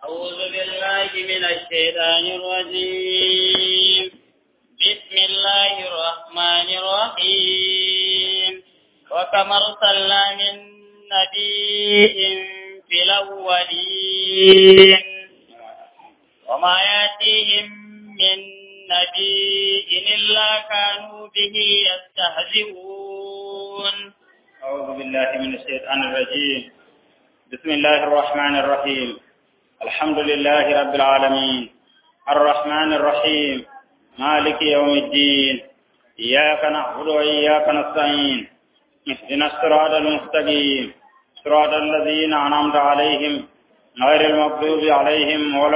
أعوذ بالله من الشيطان الرجيم بسم الله الرحمن الرحيم وكم أرسلنا من نبي في الأولين وما يأتيهم من نبي إلا كانوا به يستهزئون أعوذ بالله من الشيطان الرجيم بسم الله الرحمن الرحيم الحمد لله رب العالمين الرحمن الرحيم مالك يوم الدين إياك نعبد وإياك نستعين اهدنا الصراط المستقيم صراط الذين أنعمت عليهم غير المغضوب عليهم ولا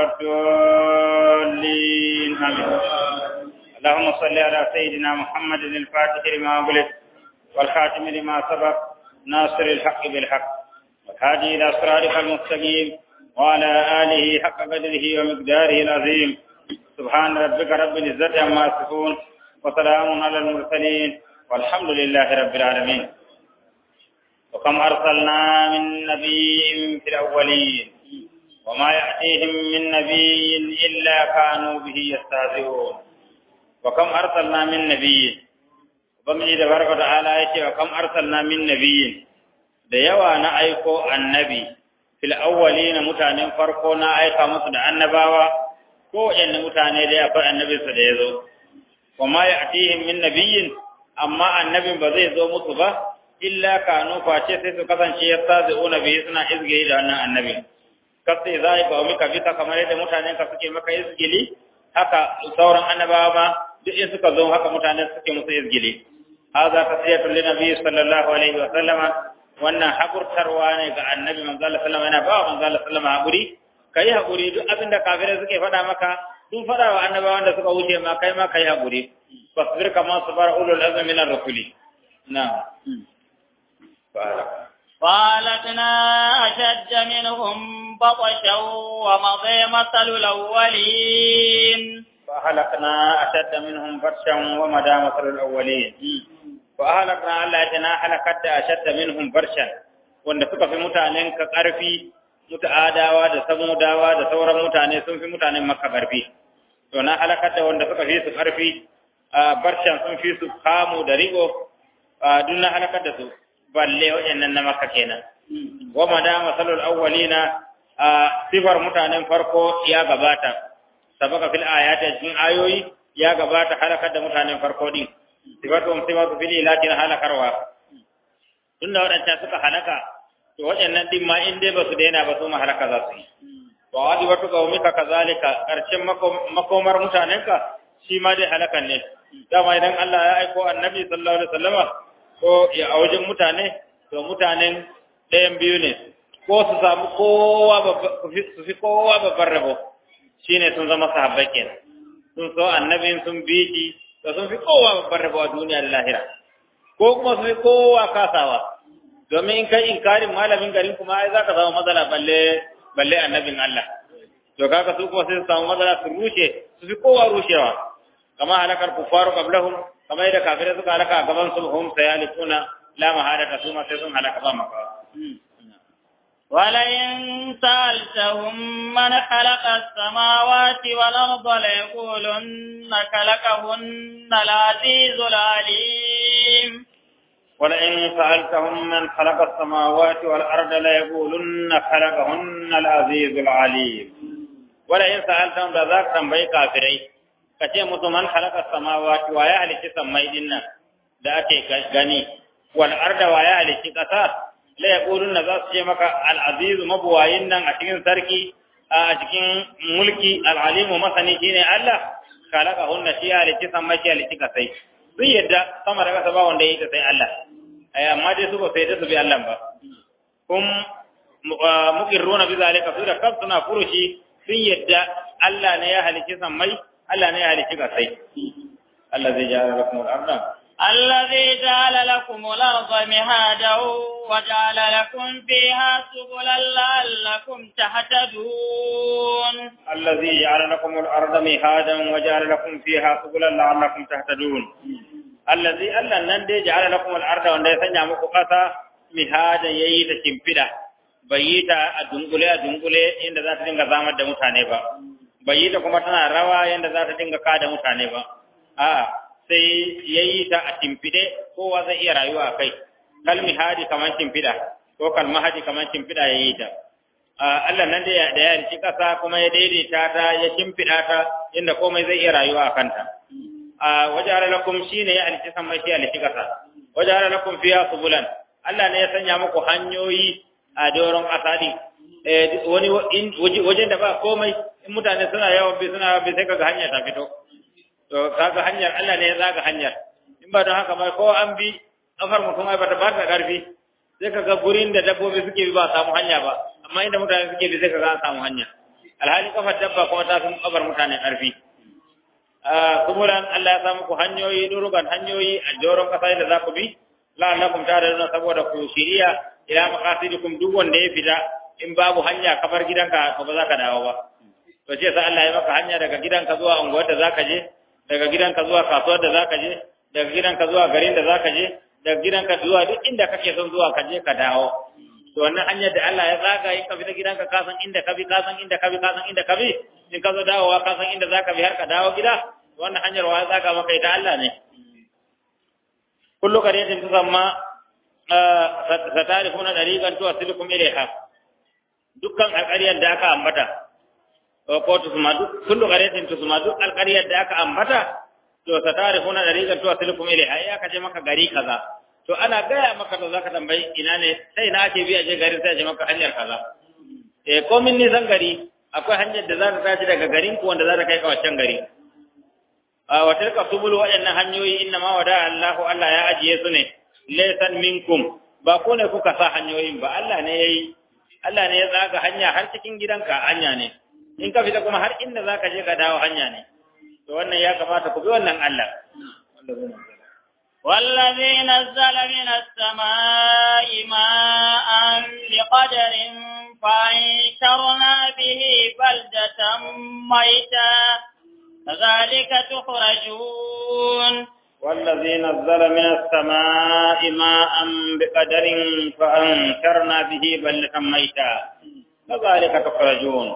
الضالين آمين اللهم صل على سيدنا محمد الفاتح لما أغلق والخاتم لما سبق ناصر الحق بالحق والهادي إلى صراطك المستقيم وعلى آله حق قدره ومقداره العظيم سبحان ربك رب العزة عما يصفون وسلام على المرسلين والحمد لله رب العالمين وكم أرسلنا من نبي في الأولين وما يأتيهم من نبي إلا كانوا به يستهزئون وكم أرسلنا من نبي Ubangiji da barka ta'ala ya ce wa kam arsalna min nabiyyin da yawa na aiko annabi fil awwalina mutanen farko na aika musu da annabawa ko waɗanne mutane da akwai annabinsa da ya zo wa ma ya'tihim min nabiyyin amma annabin ba zai zo musu ba illa kanu face sai su kasance yastazi'una bihi suna izgili da wannan annabin kasai zai ba mika bisa kamar yadda mutanen ka suke maka izgili haka sauran annabawa ma duk in suka zo haka mutane suke musu izgili هذا تصية للنبي صلى الله عليه وسلم wannan hakurtarwa ne ga annabi manzo Allah sallallahu alaihi wasallam yana ba manzo Allah sallallahu alaihi hakuri kai hakuri duk abin da kafirai suke faɗa maka sun faɗa wa annabawan da suka wuce ma kai ma kai hakuri fasbir kama sabara ulul azmi min ar-rusuli na'am قالتنا أشد منهم بطشا ومضي مثل الأولين فأهلكنا أشد منهم بطشا ومدى مثل الأولين فأهلكنا الله يتنا هلكت أشد منهم برشا wanda suka fi mutanen ka ƙarfi muta'adawa da samudawa da sauran mutane sun fi mutanen makka ƙarfi to na halakar da wanda suka fi su ƙarfi a barshan sun fi su kamu da rigo duk na halakar da su balle waɗannan na makka kenan wa mada masalul awwalina a sifar mutanen farko ya gabata sabaka fil ayati cikin ayoyi ya gabata halakar da mutanen farko din sifatu sifatu fil ilatin halakarwa tunda wadanda suka halaka to waɗannan din ma in dai basu daina ba su ma halaka za su yi wa wadi watu qaumika kazalika karshen makomar mutanenka shi ma dai halakan ne dama idan Allah ya aiko annabi sallallahu alaihi wasallama ko ya a wajen mutane to mutanen ɗayan biyu ne ko su samu kowa su fi kowa babban rabo shine sun zama sahabbai kenan sun so annabin sun bi shi to sun fi kowa babbar rabo a duniya da lahira ko kuma su fi kowa kasawa domin in kai inkarin malamin garin kuma ai zaka samu matsala balle balle annabin Allah to kaga su kuma sai su samu matsala su rushe su fi kowa rushewa kama halakar kufaru qablahum kama yadda kafirai suka halaka a gaban su hum sayalikuna la mahadata su ma sai sun halaka ba maka ولئن سألتهم من خلق السماوات والأرض ليقولن خلقهن العزيز العليم ولئن سألتهم من خلق السماوات والأرض ليقولن خلقهن العزيز العليم ولئن سألتهم ذاك تنبي كافري kace musu man khalaqa samawati wa ya halici sammai dinnan da ake gani wal arda wa ya halici kasa la yaquluna za su ce maka al-azizu mabuwayin nan a cikin sarki a cikin mulki al-alimu masani shine Allah kalaka hunna shi halitti san mashi halitti ka sai sun yadda sama da kasa ba wanda ya yi ta sai Allah ai amma dai su ba sai da su bi Allah ba kum muqirruna bi zalika su da kansu suna furushi sun yadda Allah ne ya halitti san mai Allah ne ya halitti ka sai Allah zai jara lakum al-ardh الذي جعل لكم الأرض مهادا وجعل لكم فيها سبلا لعلكم تهتدون الذي جعل لكم الأرض مهادا وجعل لكم فيها سبلا لعلكم تهتدون الذي ألا نندي جعل لكم الأرض وأن يسنع مكو قصا مهادا ييت شمفدا bai yi ta a dunkule a dunkule inda za ta dinga zamar da mutane ba bai yi ta kuma tana rawa yadda za ta dinga kada mutane ba a sai ya yi ta a timfide kowa zai iya rayuwa a kai kalmi hadi kamar timfida ko kalma hadi kamar timfida ya yi ta Allah nan da ya yanci ƙasa kuma ya daidaita ta ya timfida ta inda komai zai iya rayuwa a kanta a wajen lakum shi ne ya halici sama shi halici ƙasa wajen lakum fiya subulan Allah ne ya sanya muku hanyoyi a doron ƙasa din wani wajen da ba komai in mutane suna yawan bi suna bi sai kaga hanya ta fito to kaga hanyar Allah ne ya zaga hanyar in ba don haka ba ko an bi kafar mutum ai bata ba ta karfi sai kaga gurin da dabbobi suke bi ba samu hanya ba amma inda mutane suke bi sai kaga an samu hanya alhali kafar dabba kuma ta fi kafar mutane karfi kuburan Allah ya samu ku hanyoyi durugan hanyoyi a joron kasa da za ku bi la'allakum ta'lamun saboda ku shiriya ila maqasidikum duk wanda ya fita in babu hanya kafar gidanka ba za ka dawo ba to ce sai Allah ya maka hanya daga gidanka zuwa unguwar da zaka je daga gidanka zuwa kasuwar da zaka je daga gidanka zuwa garin da zaka je daga gidanka zuwa duk inda kake son zuwa ka je ka dawo to wannan hanyar da Allah ya zaga in ka fita gidanka ka san inda ka bi ka san inda ka bi ka san inda ka bi in ka zo dawowa ka san inda zaka bi har ka dawo gida wannan hanyar wa ya zaga maka ita Allah ne kullu qariyatin tusamma satarifuna dariqan tuwasilukum ilayha dukkan alƙaryar da aka ambata ko tusma duk kullu qariyatin tusma duk alƙaryar da aka ambata to satarifuna dariqan tuwasilukum ilayha ya ka je maka gari kaza to ana gaya maka to zaka tambayi ina ne sai na ake biya je garin sai je maka hanyar kaza eh komin nisan gari akwai hanyar da za ta tashi daga garin ku wanda za ta kai ka wancan gari wa tilka subul waɗannan hanyoyi inna ma wada Allahu Allah ya ajiye su ne laysan minkum ba ko ne kuka sa hanyoyin ba Allah ne yayi Allah ne ya tsaga hanya har cikin gidanka hanya ne in ka fita kuma har inda zaka je ka dawo hanya ne to wannan ya kamata ku bi wannan Allah والذي نزل من السماء ماء بقدر فأنشرنا به بلدة ميتا كذلك تخرجون والذي نزل من السماء ماء بقدر فأنشرنا به بلدة ميتا كذلك تخرجون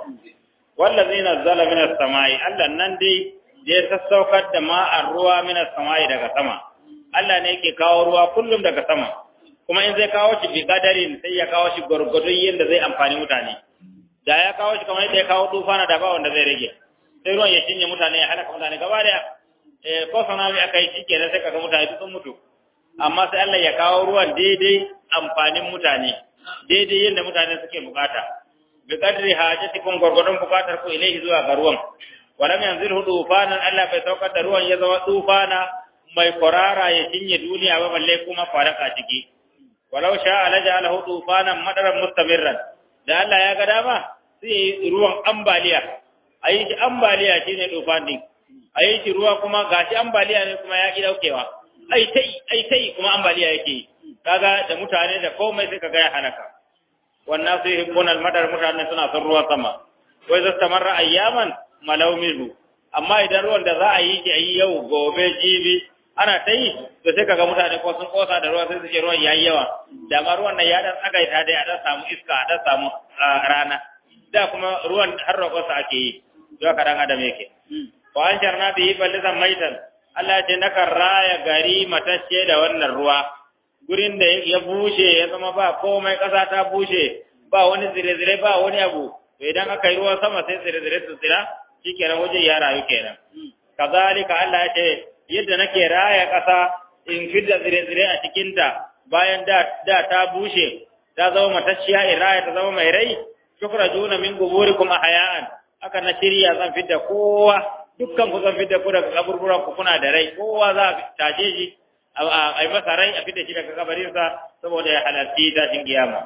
والذي نزل من السماء ألا نندي je sassaukar da ma'ar ruwa min samai daga sama Allah ne yake kawo ruwa kullum daga sama kuma in zai kawo shi bi kadarin sai ya kawo shi gurgurdun yadda zai amfani mutane da ya kawo shi kamar yadda ya kawo tufana da ba wanda zai rage sai ruwan ya cinye mutane ya halaka mutane gaba daya eh ko sanami aka yi shi kenan sai kaga mutane duk sun mutu amma sai Allah ya kawo ruwan daidai amfanin mutane daidai yadda mutane suke bukata bi qadri hajatikum gurgurdun bukatar ku ilaihi zuwa ga ruwan walam yanzilhu tufanan Allah bai saukar da ruwan ya zama tufana mai kwarara ya cinye duniya ba balle kuma faraka ciki walau sha alajalahu tufanan madaran mustamirran da Allah ya ga dama sai ruwan ambaliya ayi shi ambaliya shine tufan din ayi shi ruwa kuma gashi ambaliya ne kuma ya ki daukewa ai tai ai tai kuma ambaliya yake kaga da mutane da komai sai kaga ya halaka wannan sai hibbunal madar mutane suna son ruwan sama wai zasta marra ayyaman malau minhu amma idan ruwan da za a yi shi a yi yau gobe jibi ana ta yi to sai kaga mutane ko sun kosa da ruwa sai su ce ruwan yayi yawa da ma ruwan nan ya dan tsagaita dai a dan samu iska a dan samu rana da kuma ruwan har roƙonsa ake yi to haka dan adam yake wa an jarna bihi balisan maitan Allah ya ce nakan raya gari matacce da wannan ruwa gurin da ya bushe ya zama ba komai ƙasa ta bushe ba wani zire-zire ba wani abu to idan aka yi ruwan sama sai zire-zire su tsira shikenan waje ya rayu kenan kazalika Allah ya ce yadda nake raya ƙasa in fidda zire-zire a cikin ta bayan da da ta bushe ta zama matacciya in raya ta zama mai rai shukra juna min guburikum ahya'an aka na shirya zan fidda kowa dukkan ku zan fidda ku daga kaburburan ku kuna da rai kowa za a tashe shi a yi masa rai a fidda shi daga kabarinsa saboda ya halarci tashin kiyama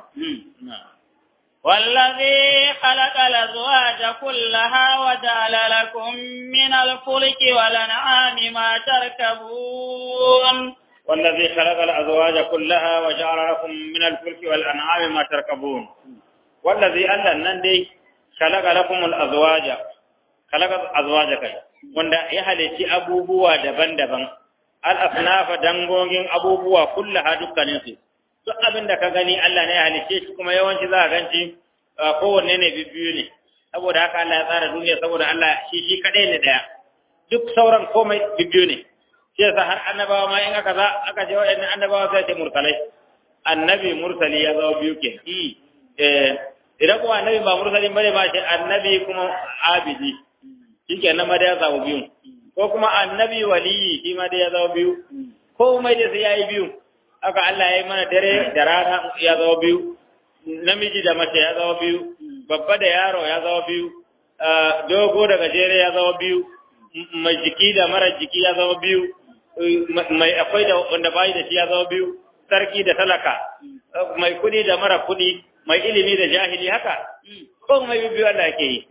والذي خلق الأزواج كلها وجعل لكم من الفلك والأنعام ما تركبون والذي خلق الأزواج كلها وجعل لكم من الفلك والأنعام ما تركبون والذي ألا نندي خلق لكم الأزواج خلق الأزواج كي wanda ya halici abubuwa daban-daban al-asnafa dangogin abubuwa kullaha dukkaninsu duk abin da ka gani Allah ne ya halicce shi kuma yawanci za ka ganci kowanne ne bibbiyu ne saboda haka Allah ya tsara duniya saboda Allah shi shi kadai ne daya duk sauran komai bibbiyu ne shi yasa har annabawa ma in aka za aka je waɗannan annabawa sai ce mursalai annabi mursali ya zama biyu ke eh idan kuma annabi ba mursalin bane ba shi annabi kuma abidi shike nan ma da ya zama biyu ko kuma annabi waliyi shi ma da ya zama biyu komai da sai yayi biyu haka Allah ya yi mana dare da rana ya zama biyu namiji da mace ya zama biyu babba da yaro ya zama biyu dogo da gajere ya zama biyu mai jiki da mara jiki ya zama biyu mai akwai da wanda bayi da shi ya zama biyu sarki da talaka mai kudi da mara kudi mai ilimi da jahili haka ko mai biyu Allah yake yi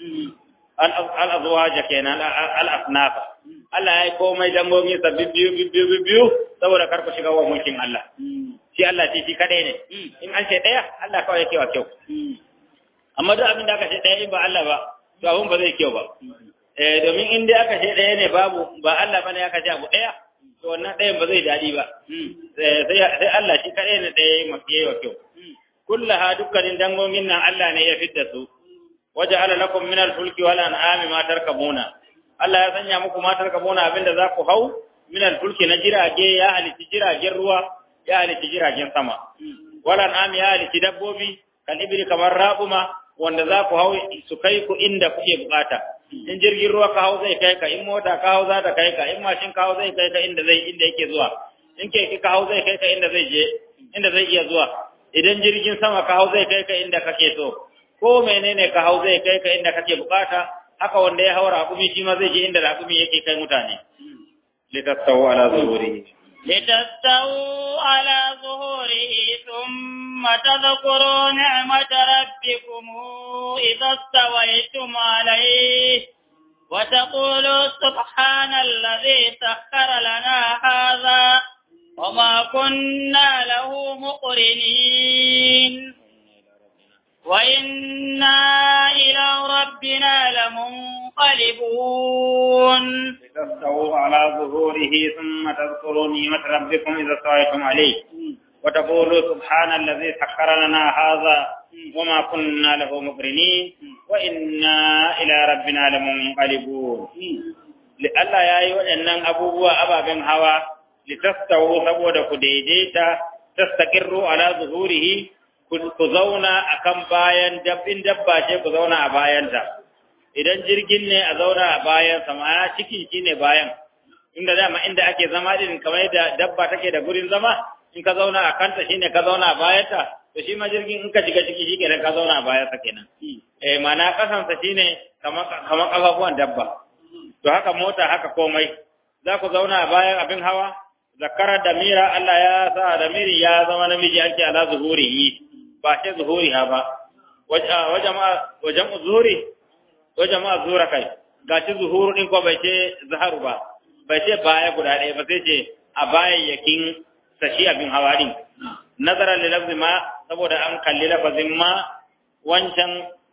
al-azwaja kenan al-asnafa Allah ya yi komai dangomi sa biyu biyu biyu saboda karku shiga wa mulkin Allah shi Allah ce shi kadai ne in an ce daya Allah kawai yake wa kyau amma duk abin da aka ce daya in ba Allah ba to abun ba zai kyau ba eh domin in dai aka ce daya ne babu ba Allah bane aka ce abu daya to wannan dayan ba zai dadi ba sai sai Allah shi kadai ne daya yake wa kyau kullaha dukkanin dangogin nan Allah ne ya fidda su waja'ala lakum min al-fulki wal an'ami ma tarkabuna Allah ya sanya muku ma tarkabuna abinda za ku hau min al-fulki na jirage ya halitta jiragen ruwa ya halitta jiragen sama wal an'ami ya halitta dabbobi kan ibri kamar rabuma wanda za ku hau su kai ku inda kuke bukata in jirgin ruwa ka hau zai kai ka in mota ka hau za ta kai ka in mashin ka hau zai kai ka inda zai inda yake zuwa in keke ka hau zai kai ka inda zai je inda zai iya zuwa idan jirgin sama ka hau zai kai ka inda kake so ko menene ka hau zai kai ka inda kake bukata haka wanda ya haura hakumi shi ma zai je inda hakumi yake kai mutane litastawu ala zuhurihi لتستووا على ظهوره ثم تذكروا نعمة ربكم إذا استويتم عليه وتقولوا سبحان الذي سخر لنا هذا وما كنا له مقرنين وإنا إلى ربنا لمنقلبون لتستووا على ظهوره ثم تذكروا نعمة ربكم إذا استويتم عليه وتقولوا سبحان الذي سخر لنا هذا وما كنا له مقرنين وإنا إلى ربنا لمنقلبون لألا يا أيها أن أبوه أبا بن هوى لتستووا سبود كديديتا تستقروا على ظهوره ku zauna a kan bayan dabbin dabba ce ku zauna a bayanta idan jirgin ne a zauna a bayansa ma'ana cikin shi ne bayan inda dama inda ake zama din kamar yadda dabba take da gurin zama in ka zauna a kanta shi ne ka zauna a bayanta to shi ma jirgin in ka shiga ciki shi kenan ka zauna a bayansa kenan eh ma'ana kasansa shi ne kamar kafafuwan dabba to haka mota haka komai za ku zauna a bayan abin hawa zakara da mira Allah ya sa da miri ya zama namiji ake ala zuhurihi ba sai zuhuri ha ba wajen zuhuri wajen ma zuhura kai ga shi zuhuru din ko bai ce zaharu ba bai ce baya guda ɗaya ba sai ce a bayayyakin sashi abin hawa din nazarar da lafzi ma saboda an kalli lafazin ma wancan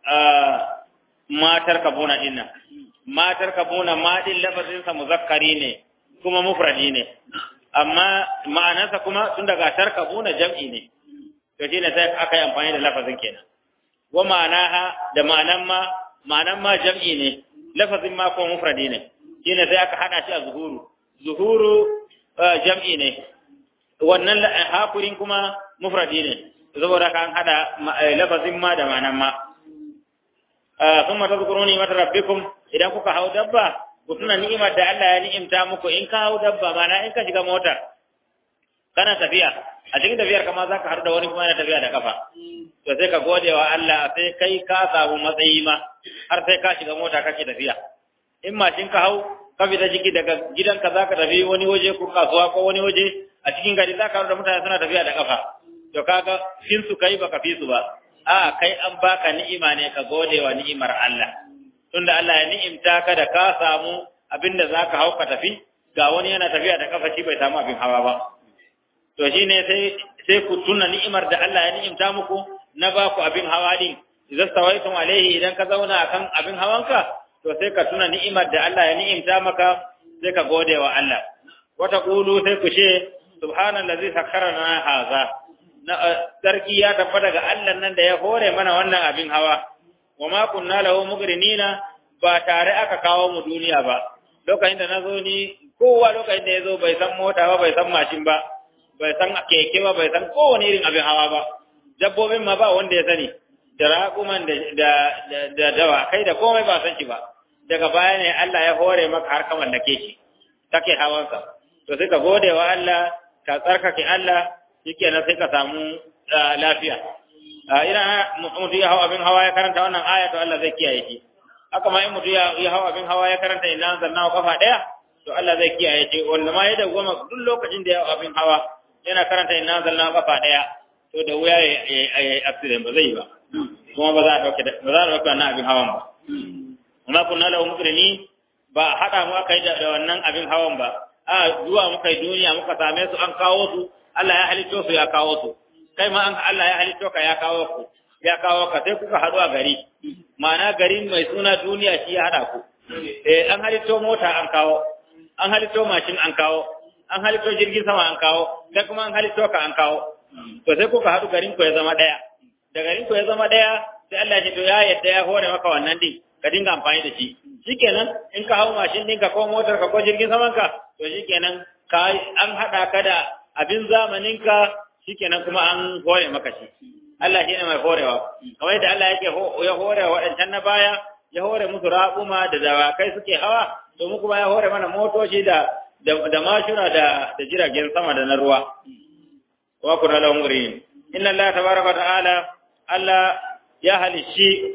matar kabuna din nan matar kabuna ma din lafazinsa muzakkari ne kuma mufradi ne amma ma'anarsa kuma tun daga tarkabuna jam'i ne to shine sai aka yi amfani da lafazin kenan wa ma'anaha da ma'anan ma ma'anan ma jam'i ne lafazin ma kuma mufradi ne shine sai aka hada shi a zuhuru zuhuru jam'i ne wannan hakurin kuma mufradi ne saboda kan hada lafazin ma da ma'anan ma thumma tadhkuruni mata rabbikum idan kuka hau dabba ku tuna ni'imar da Allah ya ni'imta muku in ka hau dabba mana in ka shiga mota kana tafiya a cikin tafiyar kama za ka haɗu da wani kuma yana tafiya da kafa to sai ka gode wa Allah sai kai ka samu matsayi ma har sai ka shiga mota kake tafiya in mashin ka hau ka fita ciki daga gidanka za ka tafi wani waje ko kasuwa ko wani waje a cikin gari za ka haɗu da mutane suna tafiya da kafa to kaga fin su kai baka fi su ba a kai an baka ni'ima ne ka gode wa ni'imar Allah tunda Allah ya ni'imta ka da ka samu abinda za ka hau ka tafi ga wani yana tafiya da kafa shi bai samu abin hawa ba to shi ne sai ku tuna ni'imar da Allah ya ni'imta muku na ba ku abin hawa din idan stawaitum alaihi idan ka zauna akan abin hawanka to sai ka tuna ni'imar da Allah ya ni'imta maka sai ka gode wa Allah wata qulu sai ku ce subhanallazi sakkara lana haza na sarki ya tabbata ga Allah nan da ya hore mana wannan abin hawa wa ma kunna lahu mugrinina ba tare aka kawo mu duniya ba lokacin da nazo ni kowa lokacin da yazo bai san mota ba bai san mashin ba bai san keke ba bai san kowane irin abin hawa ba dabbobin ma ba wanda ya sani da raƙuman da da da dawa kai da komai ba san shi ba daga baya ne Allah ya hore maka har ka mallake shi kake hawansa to sai ka gode wa Allah ka tsarkake Allah shikenan sai ka samu lafiya ina mutum ya hawa abin hawa ya karanta wannan aya to Allah zai kiyaye shi haka ma in mutum ya hawa abin hawa ya karanta ina zanna kafa daya to Allah zai kiyaye shi wanda ma ya dawwama duk lokacin da ya hawa abin hawa yana karanta ina zanna kafa daya to da wuya ya yi accident ba zai yi ba kuma ba za a dauke ba za a dauke wannan abin hawan ba amma kunna lahu mukrini ba hada mu aka yi da wannan abin hawan ba a zuwa muka yi duniya muka same su an kawo su Allah ya halitto su ya kawo su kai ma an Allah ya halitto ka ya kawo ku ya kawo ka sai kuka haɗu a gari ma'ana garin mai suna duniya shi ya haɗa ku eh an halitto mota an kawo an halitto mashin an kawo an halitto jirgin sama an kawo sai kuma an halitto ka an kawo to sai kuka haɗu garin ku ya zama ɗaya da garin ku ya zama ɗaya sai Allah ya ce to ya yadda ya hore maka wannan din ka dinga amfani da shi shikenan in ka hau mashin ɗinka ko motar ka ko jirgin saman ka to shikenan ka an haɗa ka da abin zamanin ka shikenan kuma an hore maka shi Allah shi ne mai horewa kamar yadda Allah yake ya hore waɗancan na baya ya hore musu raƙuma da dawakai suke hawa to mu kuma ya hore mana motoci da da mashina da da jiragen sama da na ruwa wa kuna lahum murin inna Allah tabaraka ta'ala Allah ya halishi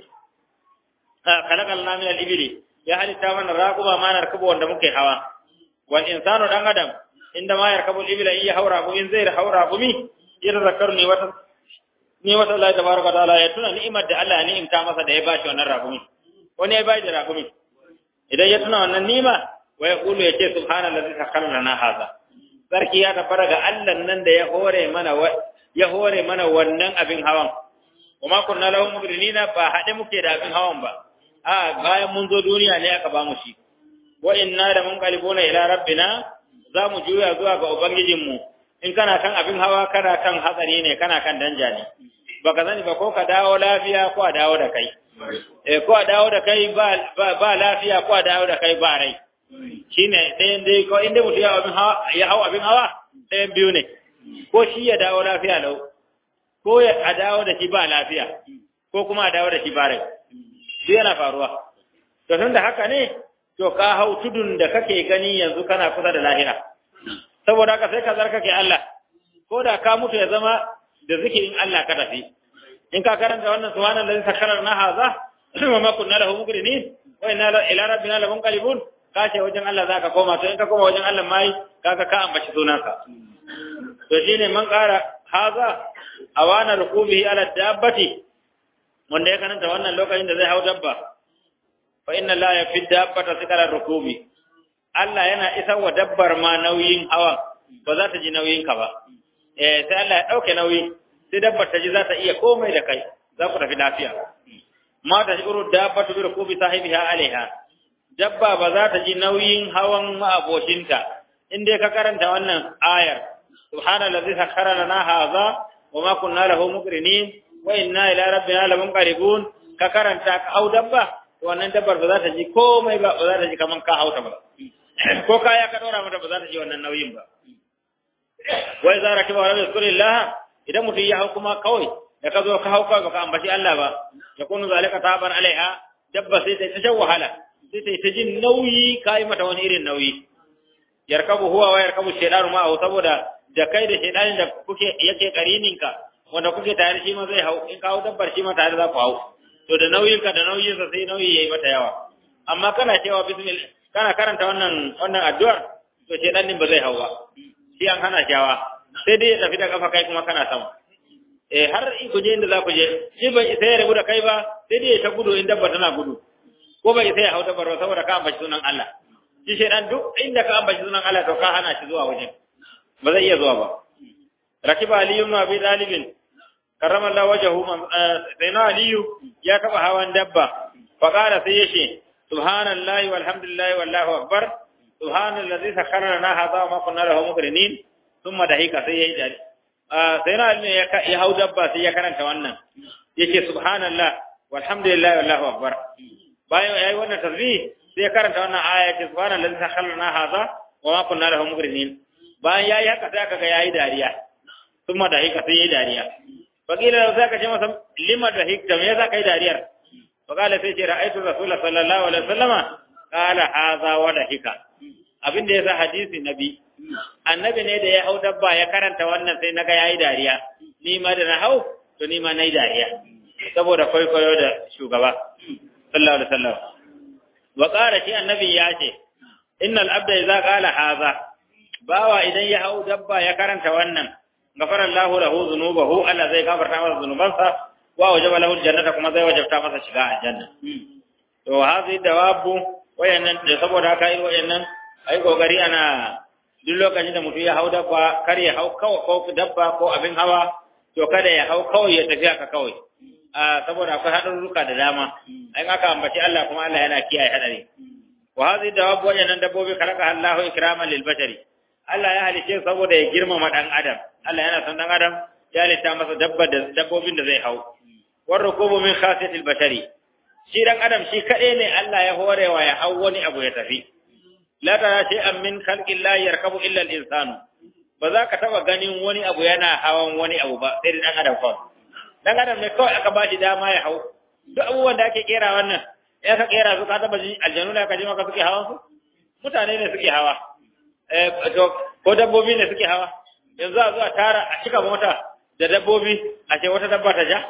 khalaqalna min al-ibli ya halitta mana raquma ma narkabu wanda muke hawa wal insanu dan adam inda ma yarkabu al-ibla in ya haura bu in zai haura bu mi yadda zakar ne wata ni wata Allah tabaraka ta'ala ya tuna ni'imar da Allah ya ni'imta masa da ya bashi wannan raqumi wani ya bai da raqumi idan ya tuna wannan ni'ima wa yaqulu yace subhanallazi sakhkhara lana hadha sarki ya tabbara ga Allah nan da ya hore mana ya hore mana wannan abin hawan kuma kunna lahum mugrinina ba hade muke da abin hawan ba a bayan mun zo duniya ne aka ba mu shi wa inna da mun qalibuna ila rabbina za mu juya zuwa ga ubangijinmu in kana kan abin hawa kana kan hatsari ne kana kan danja ne baka sani ba ko ka dawo lafiya ko a dawo da kai eh ko a dawo da kai ba ba lafiya ko a dawo da kai ba rai shine ɗayan dai ko inda mutum ya abin hawa ya hau abin hawa ɗayan biyu ne ko shi ya dawo lafiya lau ko ya a dawo da shi ba lafiya ko kuma a dawo da shi ba rai shi yana faruwa to tun da haka ne to ka hau tudun da kake gani yanzu kana kusa da lahira saboda haka sai ka zarkake Allah ko da ka mutu ya zama da zikirin Allah ka tafi in ka karanta wannan subhanallahi sakkara na haza wa ma kunna lahu muqrinin wa inna ila rabbina lamunqalibun ka ce wajen Allah zaka koma to in ka koma wajen Allah mai kaga ka ambaci sunanka to shine man kara haza awana rukubihi ala dabbati wanda ya karanta wannan lokacin da zai hau dabba fa inna la yafi dabbata sikara rukubi Allah yana isar wa dabbar ma nauyin hawa ba za ta ji nauyin ka ba eh sai Allah ya dauke nauyi sai dabbar ta ji za ta iya komai da kai za ku tafi lafiya ma ta shuru dabbatu bi rukubi sahibiha alaiha dabba ba za ta ji nauyin hawan ma'abocinta in dai ka karanta wannan ayar subhanallazi sakhkhara lana hadha wa ma kunna lahu muqrinin wa inna ila rabbina lamunqalibun ka karanta ka hau dabba wannan dabbar ba za ta ji komai ba ba za ta ji kaman ka hauta ba ko kaya ka dora mata ba za ta ji wannan nauyin ba wa idza rakiba wa lam yadhkurillah idan mutum ya hau kuma kawai da ka zo ka hau kawai baka ambaci Allah ba ya kunu zalika taban alaiha dabba sai ta ta wahala sai ta ta jin nauyi kai mata wani irin nauyi yarkabu huwa wa yarkabu shaytanu ma saboda da kai da shaytanin da kuke yake karininka wanda kuke tare shi ma zai hau in ka hau dabbar shi ma tare za ku hau to da nauyinka da nauyinsa sai nauyi yayi mata yawa amma kana cewa bismillah kana karanta wannan wannan addu'ar to shaytan din ba zai hau ba shi an hana shawa sai dai ya tafi da kafa kai kuma kana sama eh har in ku je inda za ku je shi bai sai ya rabu da kai ba sai dai ya ta gudu in dabba tana gudu ko bai sai ya hau dabbar ba saboda ka ambaci sunan Allah shi shaytan duk inda ka ambaci sunan Allah to ka hana shi zuwa wajen ba zai iya zuwa ba rakiba aliyu ibn abi talibin karrama Allah wajahu sayna aliyu ya taba hawan dabba fa qala sai yace subhanallahi walhamdulillahi wallahu akbar subhanallazi sakhkhara lana hadha wa ma kunna lahu muqrinin thumma dahika sai yayi dare sai na ne ya hau dabba sai ya karanta wannan yake subhanallah walhamdulillah wallahu akbar bayan yayi wannan tasbih sai ya karanta wannan aya ce subhanallahi sakhalna hadha wa ma kunna lahu muqrinin bayan yayi haka sai kaga yayi dariya kuma da hika sai yayi dariya wakila sai ka ce masa lima da hikta me yasa kai dariyar wakala sai ce ra'aytu rasul sallallahu alaihi wasallama qala hadha wa da hika abin da yasa hadisi nabi annabi ne da ya hau dabba ya karanta wannan sai naga yayi dariya ni ma da na hau to ni ma nayi dariya saboda kwaikwayo da shugaba sallallahu alaihi wasallam wa qala shi annabi ya ce innal abda idza qala hadha bawa idan ya hau dabba ya karanta wannan gafara Allahu lahu dhunubahu Allah zai gafarta masa zunubansa wa wajaba lahu aljannata kuma zai wajabta masa shiga aljanna to hazi dawabu wayannan da saboda haka irin wayannan ai kokari ana duk lokacin da mutum ya hau dabba kar ya hau kawai ko dabba ko abin hawa to kada ya hau kawai ya tafi haka kawai a saboda akwai haɗarurruka da dama in aka ambaci Allah kuma Allah yana kiyaye hadari wa hadhihi dawab wajannan dabbobi khalaqa Allahu ikraman lil bashari Allah ya halice saboda ya girmama dan adam Allah yana son dan adam ya halitta masa dabba da dabbobin da zai hau war rukubu min khasiyatil bashari shi dan adam shi kadai ne Allah ya horewa ya hau wani abu ya tafi la tara shay'an min khalqillahi yarkabu illa al-insanu ba za ka taba ganin wani abu yana hawan wani abu ba sai dan adam kawai dan adam ne kawai aka bashi dama ya hau duk abubuwan da ake kera wannan ya ka kera su ka taba ji aljanu da ka ji maka suke hawan su mutane ne suke hawa eh to ko dabbobi ne suke hawa yanzu a zuwa tara a cika mota da dabbobi a ce wata dabba ta ja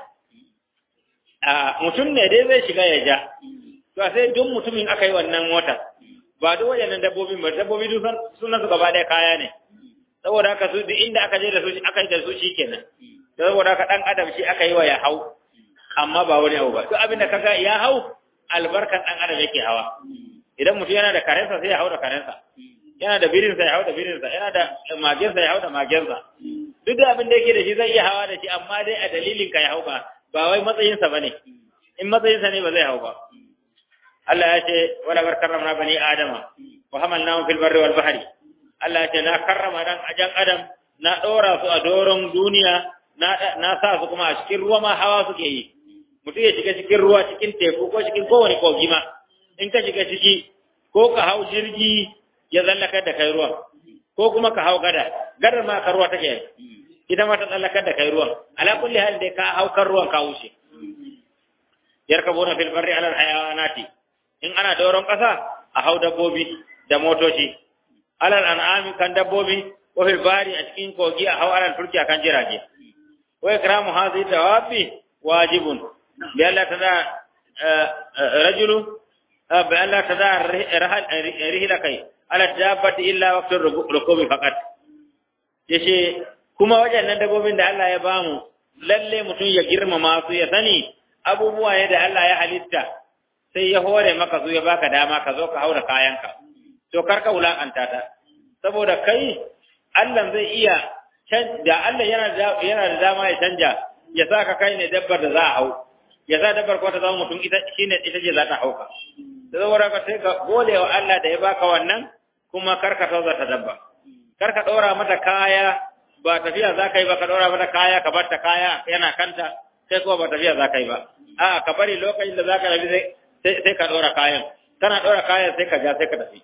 a mutum ne dai zai shiga ya ja to sai duk mutumin aka yi wannan mota ba duk wayannan dabbobin ba dabbobi duk sunan su gaba ɗaya kaya ne saboda haka su duk inda aka je da su aka yi da su shikenan saboda haka dan adam shi aka yi wa ya hau amma ba wani abu ba duk abin da kaga ya hau albarkan dan adam yake hawa idan mutum yana da karensa sai ya hau da karensa yana da birinsa ya hau da birinsa yana da magensa ya hau da magensa duk da abin da yake da shi zai iya hawa da shi amma dai a dalilin ka ya hau ba ba wai matsayinsa bane in matsayinsa ne ba zai hau ba Allah ya ce wala bar karramna bani adama wa hamalnahum fil barri wal bahri Allah ya ce na karrama dan ajan adam na dora su a doron duniya na na sa su kuma a cikin ruwa ma hawa suke yi mutum ya shiga cikin ruwa cikin teku ko cikin kowane kogi ma in ka shiga ciki ko ka hau jirgi ya tsallakar da kai ruwan ko kuma ka hau gada gadar ma ka ruwa take ita ma ta tsallakar da kai ruwan ala kulli hal dai ka hau kan ruwan ka wuce yarkabuna fil barri ala hayawanati in ana doron kasa a hau dabbobi da motoci alal an'ami kan dabbobi ko fil bari a cikin kogi a hau alal turki akan jirage wa ikramu hadhihi dawabi wajibun bi alla tada rajulu bi alla tada rihla kai ala dabbati illa waqtur rukubi faqat yace kuma wajen dabbobin da Allah ya bamu lalle mutum ya girmama su ya sani abubuwa ne da Allah ya halitta sai ya hore maka su ya baka dama ka zo ka haura kayanka to kar ka wulakanta ta saboda kai Allah zai iya da Allah yana da yana da dama ya canja ya sa ka kai ne dabbar da za a hau ya sa dabbar ko ta zama mutum ita shine ita ce za ta hauka saboda ka sai ka gode wa Allah da ya baka wannan kuma kar ka tauza ta dabba kar ka dora mata kaya ba tafiya za ka yi ba ka dora mata kaya ka bar ta kaya yana kanta sai kuma ba tafiya za ka yi ba a'a ka bari lokacin da za ka rabi sai ka dora kayan kana dora kayan sai ka ja sai ka tafi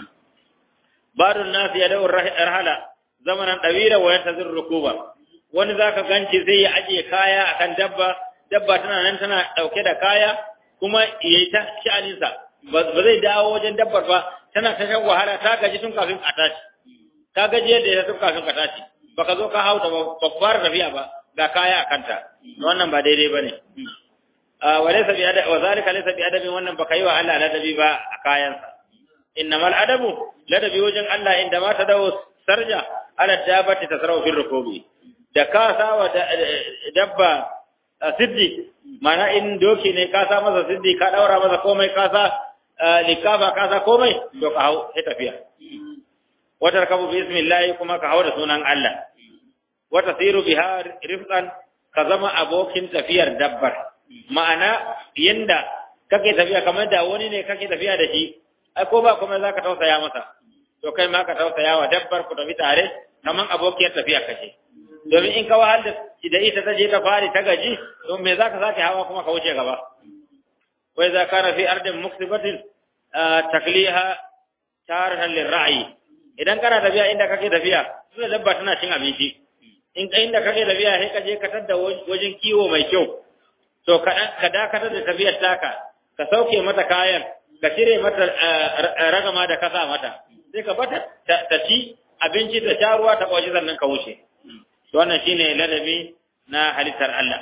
badun nasu ya da'ur rahala zamanan ɗawira wa yantazir rukuba wani zaka ganci zai ya ajiye kaya akan dabba dabba tana nan tana dauke da kaya kuma yayi ta sha'aninsa ba zai dawo wajen dabbar ba tana ta shan wahala ta gaji tun kafin a tashi ta gaji yadda ya tun kafin ka tashi baka zo ka hauta ba ba fara tafiya ba ga kaya a kanta wannan ba daidai bane wa laysa bi adab wa zalika laysa bi adabin wannan baka yi wa Allah ladabi ba a kayansa innamal adabu ladabi wajen Allah inda ma ta dawo sarja ala dabati tasrawu fil rukubi da ka sawa dabba siddi mana in doki ne ka sa masa siddi ka daura masa komai ka sa likafa ka sa komai to ka hau sai tafiya wata rakabu bi ismillah kuma ka hau da sunan Allah wata siru biha rifqan ka zama abokin tafiyar dabbar ma'ana yanda kake tafiya kamar da wani ne kake tafiya da shi ai ko ba kuma zaka tausaya masa to kai ma ka tausaya wa dabbar ku tafi tare kaman abokiyar tafiya kace domin in ka wahal da ita ta je ta fari ta gaji to me zaka sake hawa kuma ka wuce gaba wai za kana fi ardin muksibatin takliha tarhan lirra'i idan kana tafiya inda kake tafiya sai dabba tana cin abinci in ka inda kake tafiya sai ka je ka tada wajen kiwo mai kyau to ka dakatar da tafiyar taka ka sauke mata kayan ka cire mata ragama da kasa mata sai ka bata ta ci abinci ta sha ruwa ta kwashi sannan ka wuce to wannan shine ladabi na halittar Allah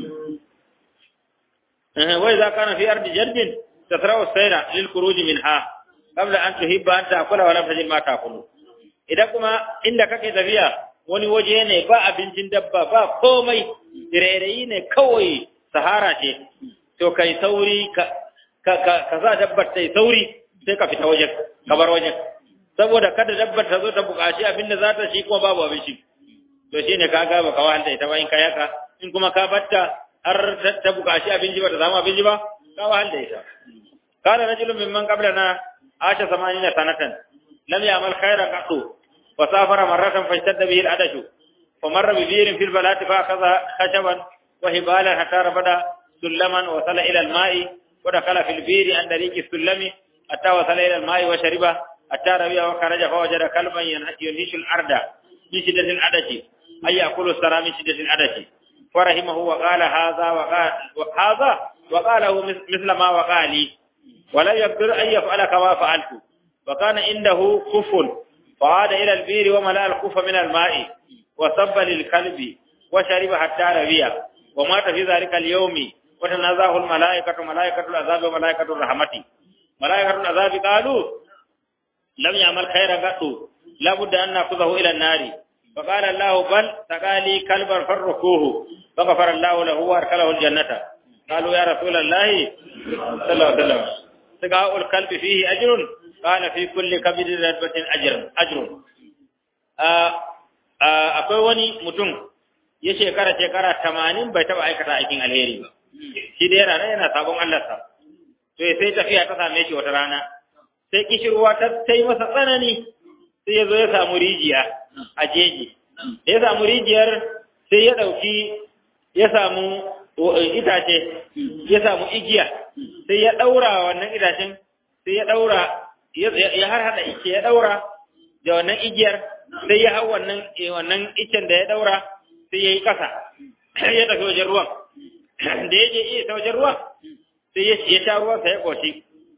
wai za kana fi ardi jardin tatrawu sayra lil khuruj minha qabla an tuhibba an ta'kula wa lam tajid ma ta'kulu idan kuma inda kake tafiya wani waje ne ba abincin dabba ba komai rairayi ne kawai sahara ce to kai sauri ka ka ka sa dabbar ta sauri sai ka fita wajen ka bar wajen saboda kada dabbar ta zo ta buƙaci abin da za ta shi kuma babu abinci to shine ka ga baka wahalta ita ba in ka yaka in kuma ka batta har ta buƙaci abinci ba ta samu abinci ba ka wahalta ita kana rajulun mimman qablana asha 80 sanatan lam ya'mal khairan qattu wa safara marratan fashtadda bihi al-adashu فمر ببير في البلاد فأخذ خشبا وهبالا حتى رفض سلما وصل إلى الماء ودخل في البير عن طريق السلم حتى وصل إلى الماء وشربه حتى ربي وخرج فوجد كلبا ينهش الأرض من شدة العدش أي يأكل السرى من شدة العدش فرحمه وقال هذا وقال هذا وقاله مثل ما وقال لي ولا يقدر أن يفعل كما فعلت وكان عنده كف فعاد إلى البير وملأ الكف من الماء وصب للكلب وشرب حتى ربي ومات في ذلك اليوم وتنازعه الملائكة ملائكة العذاب وملائكة الرحمة ملائكة العذاب قالوا لم يعمل خيرا قط لابد أن نأخذه إلى النار فقال الله بل تقالي كلبا فركوه فغفر الله له واركله الجنة قالوا يا رسول الله صلى الله عليه وسلم سقاء الكلب فيه أجر قال في كل كبد رتبة أجر أجر akwai wani mutum ya shekara shekara tamanin bai taɓa aikata aikin alheri ba shi da yana yana sabon Allah sa to sai tafiya ta same shi wata rana sai kishirwa ta tai masa tsanani sai ya zo ya samu rijiya a jeji da ya samu rijiyar sai ya ɗauki ya samu itace ya samu igiya sai ya ɗaura wannan itacen sai ya ɗaura ya har haɗa ice ya ɗaura da wannan igiyar sai ya hau wannan wannan icen da ya ɗaura sai ya yi ƙasa ya tafi wajen ruwan da ya je iya ta wajen ruwan sai ya sha ruwan sa ya ƙoshi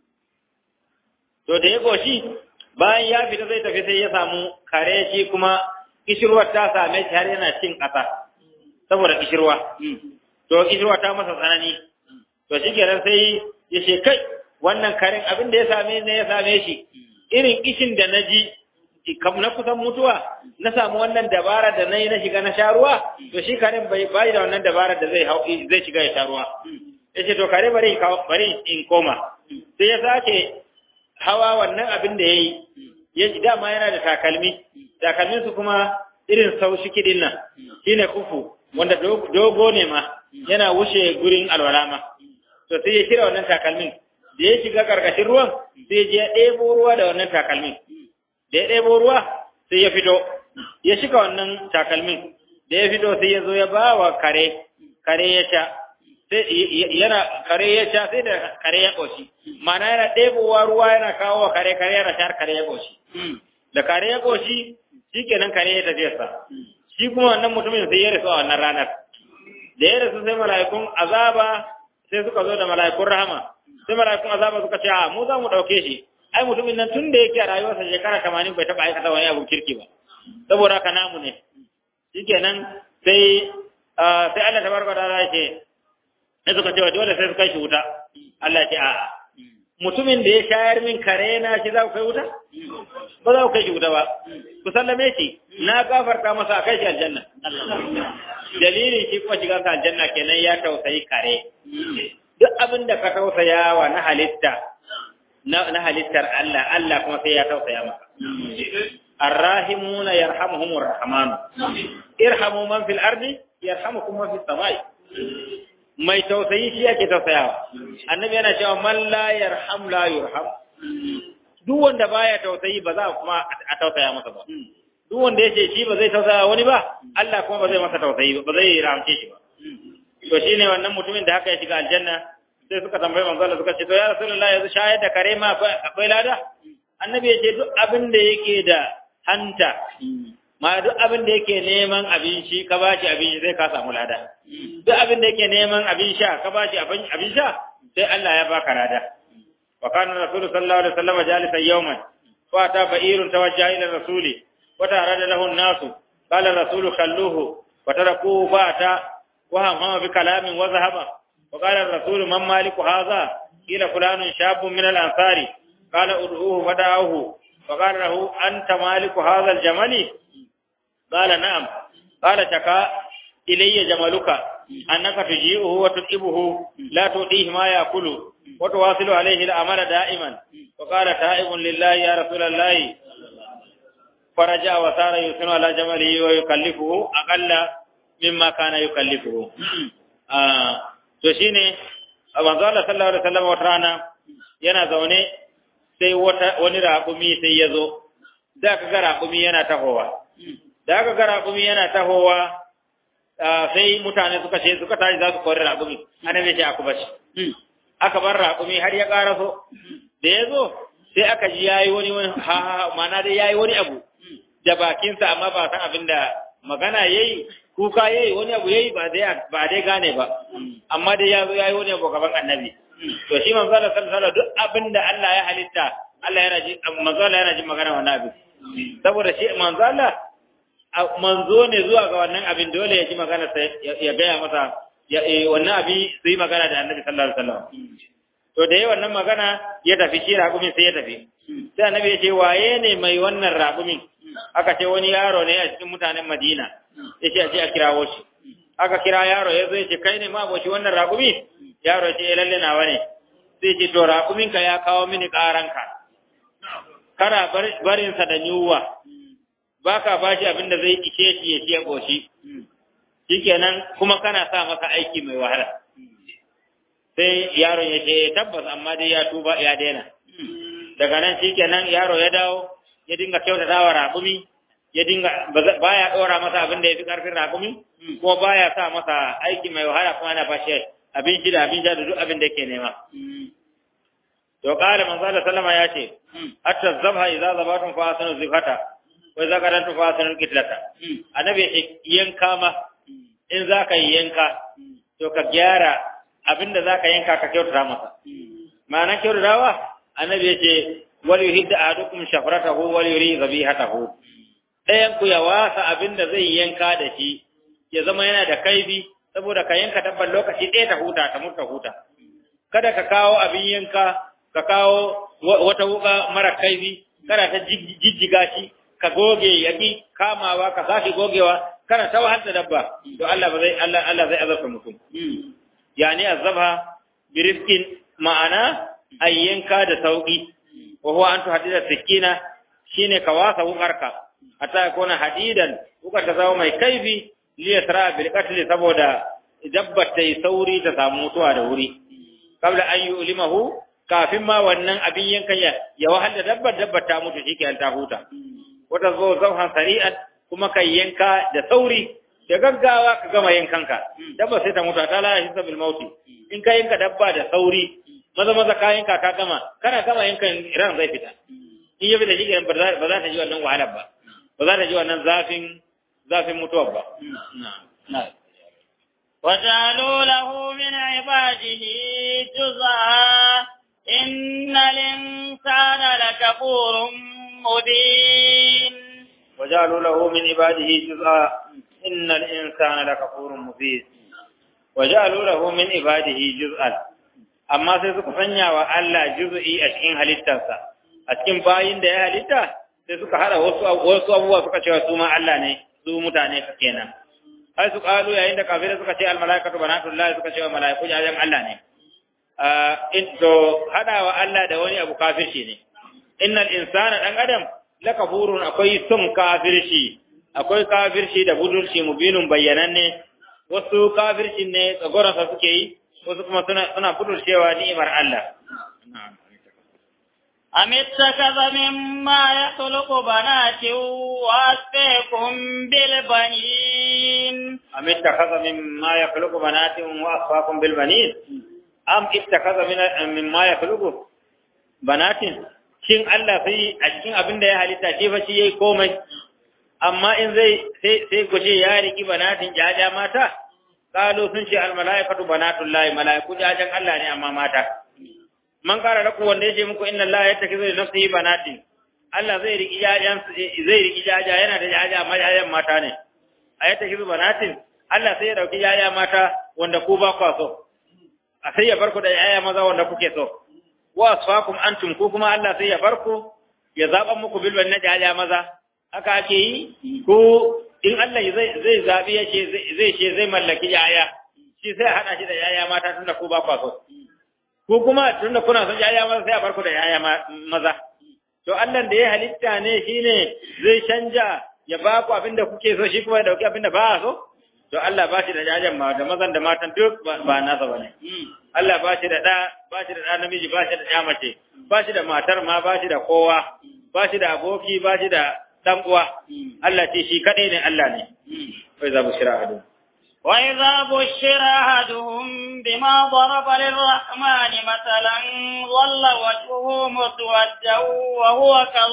to da ya ƙoshi bayan ya fita zai tafi sai ya samu kare shi kuma kishirwar ta same shi har yana cin ƙasa saboda kishirwa to kishirwa ta masa tsanani to shi kenan sai ya ce kai wannan karen abin da ya same ne ya same shi irin kishin da na ji kam na kusan mutuwa na samu wannan dabara da na yi na shiga na sha ruwa to shi karen bai bai da wannan dabara da zai hau zai shiga ya sha ruwa ya ce to kare bari bari in koma sai ya sake hawa wannan abin da ya yi ya ji dama yana da takalmi takalmin su kuma irin sau shi kidin nan shine kufu wanda dogo ne ma yana wuce gurin alwala ma to sai ya kira wannan takalmin da ya shiga karkashin ruwan sai ya ɗebo ruwa da wannan takalmin da ya ɗebo ruwa sai ya fito ya shiga wannan takalmin da ya fito sai ya zo ya ba wa kare kare ya sha sai yana kare ya sha sai da kare ya ƙoshi mana yana ɗebowa ruwa yana kawo wa kare kare yana shar kare ya ƙoshi da kare ya ƙoshi shi kenan kare ya tafiya sa shi kuma wannan mutumin sai ya rasu a wannan ranar da ya rasu sai mala'ikun azaba sai suka zo da mala'ikun rahama sai mala'ikun azaba suka ce a mu za mu ɗauke shi ai mutumin nan tun da yake a rayuwarsa shekara tamanin bai taɓa aikata wani abun kirki ba saboda haka namu ne shikenan sai sai Allah tabaraka ta'ala ya ce sai suka ce dole sai su kai shi wuta Allah ya ce a'a mutumin da ya shayar min kare na shi za ku kai wuta ba za ku kai shi wuta ba ku sallame shi na gafarta masa a kai shi aljanna dalilin shi kuma shiga sa aljanna kenan ya tausayi kare duk abin da ka tausaya wa na halitta na halittar Allah Allah kuma sai ya tausaya maka arrahimuna yarhamuhumur rahman irhamu man fil ardi yarhamukum man fis samai mai tausayi shi yake tausayawa annabi yana cewa man la yarham la yurham duk wanda baya tausayi ba za kuma a tausaya masa ba duk wanda ya ce shi ba zai tausaya wani ba Allah kuma ba zai masa tausayi ba zai ramce shi ba to shine wannan mutumin da haka ya shiga aljanna sai suka tambayi manzo Allah suka ce to ya rasulullahi yanzu shayar da kare ma akwai lada annabi ya ce duk abin da yake da hanta ma duk abin da yake neman abinci ka ba shi abinci sai ka samu lada duk abin da yake neman abin sha ka ba shi abin sha sai Allah ya baka lada wa kana rasul sallallahu alaihi wasallam jalisan yawman fa ta ba'irun tawajjaha ila rasuli wa tarada lahu an-nas qala rasul khalluhu wa tarakuhu fa ta wa hamma bi kalamin wa zahaba wa qala rasul man maliku hadha ila fulanun shabun min al-ansari qala ud'uhu fada'uhu wa qala lahu anta maliku hadha al-jamali قال نعم قال شكا إلي جملك أنك تجيئه وتطئبه لا تؤديه ما يأكل وتواصل عليه الأمر دائما وقال تائب لله يا رسول الله فرجع وصار يسن على جمله ويكلفه أقل مما كان يكلفه آه to shine manzo Allah sallallahu alaihi wasallam wata rana yana zaune sai wata wani raƙumi sai ya zo da ka ga raƙumi yana tahowa da aka ga raƙumi yana tahowa sai mutane suka ce suka tashi za su kori raƙumi annabi ce aku bashi aka bar raƙumi har ya ƙara so da ya zo sai aka ji yayi wani wani ha ha mana dai yayi wani abu da bakinsa amma ba san abin da magana yayi kuka yayi wani abu yayi ba dai ba dai gane ba amma dai ya zo yayi wani abu gaban annabi to shi manzo Allah sallallahu alaihi duk abin da Allah ya halitta Allah yana ji manzo Allah yana ji magana wannan abin saboda shi manzo Allah manzo ne zuwa ga wannan abin dole ya ji magana sai ya gaya masa ya wannan abi su yi magana da annabi sallallahu alaihi wasallam to da yayin wannan magana ya tafi shi raƙumin sai ya tafi sai annabi ya ce waye ne mai wannan raƙumin aka ce wani yaro ne a cikin mutanen Madina ya ce a ce a kirawo shi aka kira yaro ya zo ya ce kai ne ma boshi wannan raƙumi yaro ya ce lalle nawa ne sai ce to raƙumin ka ya kawo mini ƙaranka kana barinsa da yunwa ba ka ba shi abin da zai ishe shi ya ciye ƙoshi, shikenan kuma kana sa masa aiki mai wahala. Sai yaron ya ce tabbas amma dai ya tuba ya daina. Daga nan shikenan yaro ya dawo ya dinga kyautata wa raƙumi, ya dinga baya ɗora masa abin da ya fi ƙarfin raƙumi, kuma baya sa masa aiki mai wahala kuma ana bashi abin shi da abin sha da duk abin da yake nema. To ƙara manzo Allah sallama ya ce, hatta zabha idza zabatun fa asanu zifata wai za ka ranta fasanin kitlata annabi yanka ma in za ka yi yanka to ka gyara abinda za ka yanka ka kyautata masa ma'ana kyautatawa annabi ya ce wal yuhidda ahadukum shafratahu wal yuri zabihatahu ɗayan ku ya wasa abinda zai yanka da shi ya zama yana da kaibi saboda ka yanka dabban lokaci ɗaya ta huta ta mutu huta kada ka kawo abin yanka ka kawo wata wuka mara kaibi kada ta jijjiga shi ka goge yaki kamawa ka sake gogewa kana ta wahal da dabba to Allah ba zai Allah Allah zai azabta mutum yani azabha bi rizqin ma'ana ayyanka da sauki wa huwa an tuhaddida sikina shine ka wasa wukarka hatta yakuna hadidan wukar ta zama mai kaifi li yasra bil qatl saboda dabbar ta yi sauri ta samu mutuwa da wuri kabla an yu'limahu kafin ma wannan abin yankan ya ya wahal da dabbar dabbar ta mutu shikenan ta huta wata zo zauhan sari'an kuma kai yanka da sauri da gaggawa ka gama yankanka dabba sai ta mutu ta lalace sabil mauti in ka yanka dabba da sauri maza maza ka yanka ka gama kana gama yankan ran zai fita in ya fita shi ba za ta ji wannan wahalar ba ba za ta ji wannan zafin zafin mutuwar ba وجعلوا له من عباده جزءا إن الإنسان لكفور مبين وجعلوا له من عباده جزءا إن الإنسان لكفور مبين وجعلوا له من عباده جزءا amma sai suka sanya wa Allah juz'i a cikin halittarsa a cikin bayin da ya halitta sai suka hada wasu wasu abubuwa suka cewa su ma Allah ne su mutane kenan ai su kalu yayin da kafirai suka ce al malaikatu banatullahi suka ce wa malaiku jajan Allah ne in to hada wa Allah da wani abu kafirci ne innal insana dan adam lakafurun akwai son kafirci akwai kafirci da budurci mubinun bayyananne wasu kafirci ne tsagoransa suke yi wasu kuma suna suna budurcewa ni'imar Allah أم اتخذ مما يخلق بنات وأسفيكم بالبنين أم اتخذ مما يخلق بنات وأصفاكم بالبنين أم اتخذ من مما يخلق بنات shin Allah sai a cikin abin da ya halitta shi fa shi yayi komai amma in zai sai sai gushe ya riki banatin jaja mata qalu sun ce al malaikatu banatullahi malaiku jajan Allah ne amma mata man kara da ku wanda yace muku inna Allah yattakizu li nafsihi banatin Allah zai riki jajan zai riki jaja yana da jaja amma jajan mata ne ayattakizu banatin Allah sai ya dauki yaya mata wanda ku ba kwa so a sai ya barku da yaya maza wanda kuke so wa asfakum antum ku kuma Allah sai ya barku ya zaba muku bilban na yaya maza haka ake yi ko in Allah zai zai zabi ya ce zai ce zai mallaki yaya shi sai hada shi da yaya mata tunda ku ba kwa so ku kuma tunda kuna son yaya maza sai ya barku da yaya maza to Allah da ya halitta ne shine zai canja ya ba ku abinda kuke so shi kuma ya dauki abinda ba so to Allah ba shi da jajen ma da mazan da matan duk ba nasa bane Allah ba shi da da ba shi da da namiji ba shi da ya mace ba shi da matar ma ba shi da kowa ba shi da aboki ba shi da dan uwa Allah ce shi kadai ne Allah ne wai za mu shira hadu وإذا بشر أحدهم بما ضرب للرحمن مثلا ظل وجهه مسودا وهو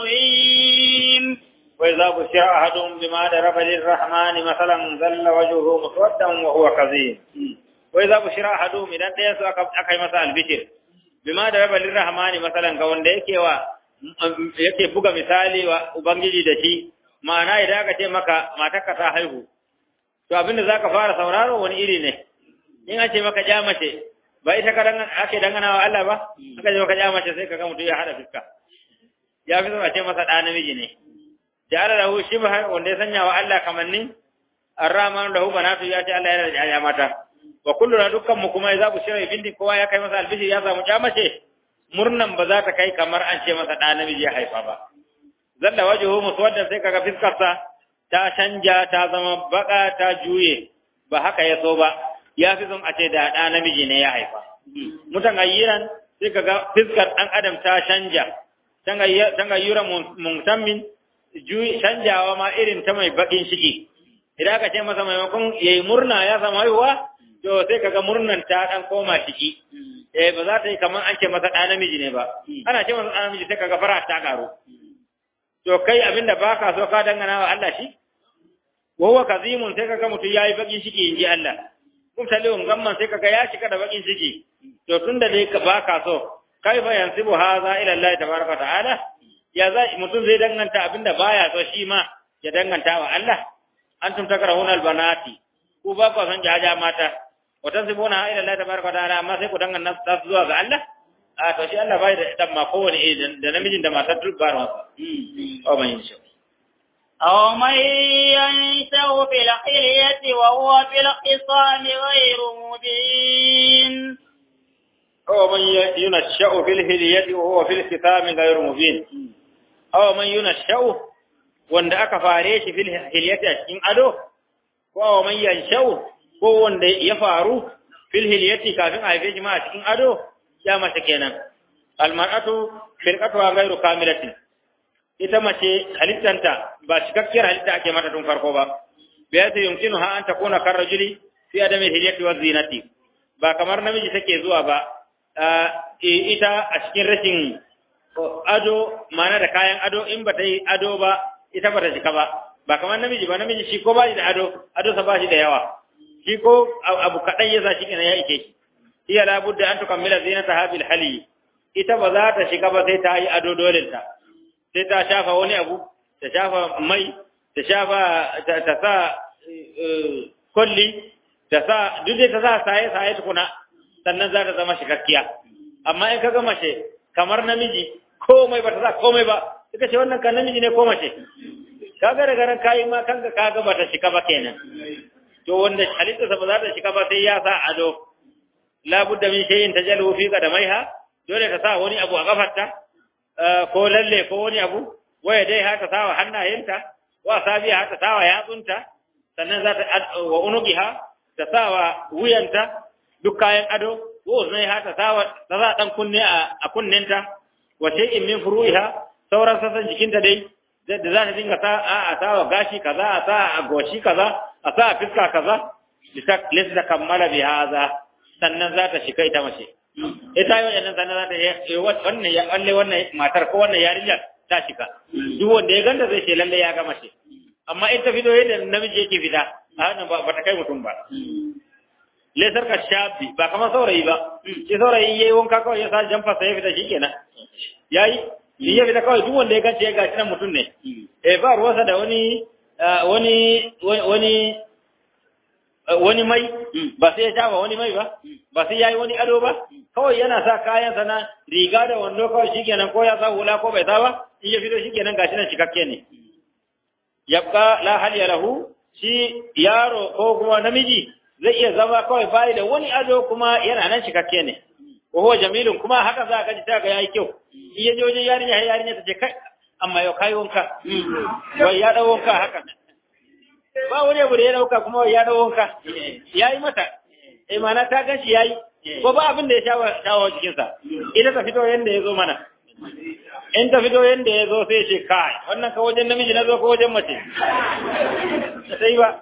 كظيم وإذا بشر أحدهم بما ضرب للرحمن مثلا ظل وجهه مسودا وهو كظيم وإذا بشر أحدهم إذا ديس أكاي مثلا البشر بما ضرب للرحمن مثلا ga wanda yake wa yake buga misali wa ubangiji da shi ma'ana idan aka ce maka matarka ta haihu to abinda zaka fara sauraro wani iri ne in an ce maka ja mace ba ita ka dan ake dangana wa Allah ba aka ce maka ja mace sai kaga mutum ya hada fiska ya fi a ce masa da namiji ne ja'ala lahu shibha wanda ya sanya wa Allah kamannin ar-rahman lahu banatu ya ce Allah yana da ya mata wa kulluna dukkan mu kuma za ku shirya bindi kowa ya kai masa albishi ya samu ja mace murnan ba za ta kai kamar an ce masa da namiji ya haifa ba zalla wajhu muswaddan sai kaga fiskarsa ta canja ta zama baka ta juye ba haka ya so ba ya fi son a ce da da namiji ne ya haifa mutan ayyiran sai kaga fiskar dan adam ta canja tangayyuran mutammin canjawa ma irin ta mai bakin ciki idan aka ce masa maimakon yayi murna ya samu haihuwa to sai kaga murnan ta dan koma ciki eh ba za ta yi kamar an ce masa ɗa namiji ne ba ana ce masa ɗa namiji sai kaga fara ta karu to kai abinda baka so ka dangana wa Allah shi wa huwa kazimun sai kaga mutum yayi bakin ciki inji Allah kun talihun gamman sai kaga ya cika da bakin ciki to tunda dai ka baka so kaifa yansibu hadha ila Allah tabaraka ta'ala ya za mutum zai danganta abinda baya so shi ma ya danganta wa Allah antum takrahuna albanati ku ba ku san jaja mata wa tansibuna ila Allah tabaraka ta'ala amma sai ku danganta su zuwa ga Allah a to shi Allah bai da dan ma kowane iri da namijin da matar duk ba masa o man yin shi أو من ينشأ في الحلية وهو في الخصام غير مبين أو من ينشأ في الهلية وهو في الختام غير مبين أو من ينشأ wanda aka fare shi fil hilyati a cikin ado ko man yanshau ko wanda ya faru fil hilyati kafin a haife shi ma a cikin ado ya mace kenan al mar'atu firqatu ghairu kamilatin ita mace halittanta ba cikakkiyar halitta ake mata tun farko ba bi yasa yumkinu ha an takuna kar rajuli fi adami hilyati wa zinati ba kamar namiji take zuwa ba ita a cikin rashin ado mana da kayan ado in ba ta yi ado ba ita ba ta cika ba ba kamar namiji ba namiji shi ko ba shi da ado ado sa ba shi da yawa shi ko abu kaɗan ya sa shi kenan ya ike shi iya labudda an tukammila zinata habil hali ita ba za ta shiga ba sai ta yi ado dole ta sai ta shafa wani abu ta shafa mai ta shafa ta sa kulli ta sa duk da ta sa saye saye tukuna sannan za ta zama shikakkiya amma in ka ga mace kamar namiji komai ba ta sa komai ba suka ce wannan kan namiji ne ko mace kaga daga ran kayi ma kanka kaga ba ta shika ba kenan to wanda halitta sa ba za ta shika ba sai ya sa ado la budda min shay'in tajallu fi qadamaiha dole ta sa wani abu a kafarta ko lalle ko wani abu waya dai haka sawa hannayenta wa sabiya haka sawa yatsunta sannan za ta wa unugiha ta sawa wuyanta duk kayan ado ko zai haka sawa ta za dan kunne a kunnenta wa shay'in min furu'iha sauran sassan jikinta dai da za ta dinga sa a a sa wa gashi kaza a sa a goshi kaza a sa a fiska kaza lisa kammala bi haza sannan za ta shiga ita mace ita yi wajen sannan za ta yi wannan ya kalle wannan matar ko wannan yarinyar ta shiga duk wanda ya ganta zai ce lalle ya ga mace amma in ta fito yadda namiji yake fita a hannun ba ta kai mutum ba lesar ka shafi ba kamar saurayi ba shi saurayi yayi wanka kawai ya sa jamfa sai ya fita shikenan yayi shi ya fita kawai duk wanda ya gance ya gaci nan mutum ne eh ba ruwansa da wani wani wani wani mai ba sai ya shafa wani mai ba ba sai yayi wani ado ba kawai yana sa kayan sa na riga da wando kawai shikenan ko ya sa hula ko bai sa ba in ya fito shikenan gashi nan cikakke ne yabqa la hal lahu shi yaro ko kuma namiji zai iya zama kawai bayi da wani ado kuma yana nan cikakke ne wa huwa jamilun kuma haka za ka ji ta ga yayi kyau in ya je wajen yarinya sai yarinya ta ce kai amma yau kai wanka wai ya dawo wanka haka ba wani abu da ya dauka kuma wai ya dawo wanka yayi mata eh mana ta gan shi yayi ko ba abin da ya shawo shawo jikin sa ita ta fito yanda ya zo mana in ta fito yanda ya zo sai ce kai wannan ka wajen namiji na zo ko wajen mace sai ba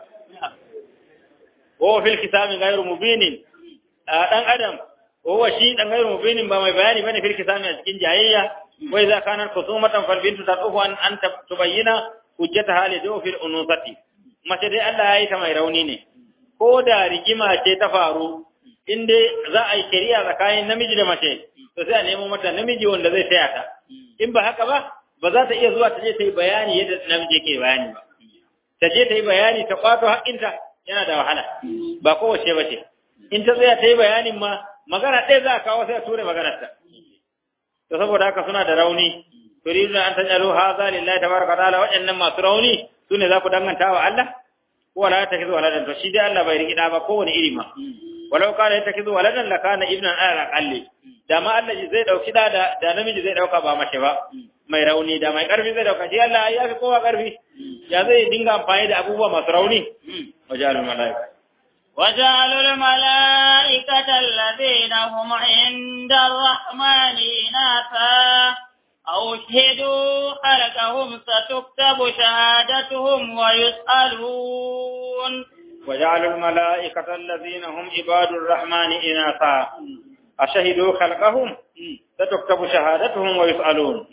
وهو في الكتاب غير مبين dan adam وهو شيء dan غير مبين ba mai bayani bane fil kitab a cikin jayayya wa idza kana khusumatan fal bintu tad'u an an tubayyana hujjataha li fil unusati mace dai Allah ya yi ta mai rauni ne ko da rigima ce ta faru in dai za a yi shari'a tsakanin namiji da mace to sai a nemo mata namiji wanda zai taya ta in ba haka ba ba za ta iya zuwa ta je ta yi bayani yadda namiji ke bayani ba ta je ta yi bayani ta kwato haƙƙinta yana da wahala ba kowace ba ce in ta tsaya ta yi bayanin ma magana ɗaya za a kawo sai a ture maganarta to saboda haka suna da rauni turidu an tajalu hadha lillahi tabaraka ta'ala waɗannan masu rauni sune za ku danganta wa Allah ko wala ta kizu waladan to shi dai Allah bai riki da ba kowane iri ma walau kana ta kizu waladan la kana ibnan ala qalli da ma Allah zai dauki da da namiji zai dauka ba mace ba mai rauni da mai karfi zai dauka shi Allah ya fi kowa karfi ya zai dinga amfani da abubuwa masu rauni wajalul malaika وجعلوا الملائكة الذين هم عند الرحمن إناثا أو شهدوا خلقهم ستكتب شهادتهم ويسألون وجعلوا الملائكة الذين هم عباد الرحمن إناثا أشهدوا خلقهم ستكتب شهادتهم ويسألون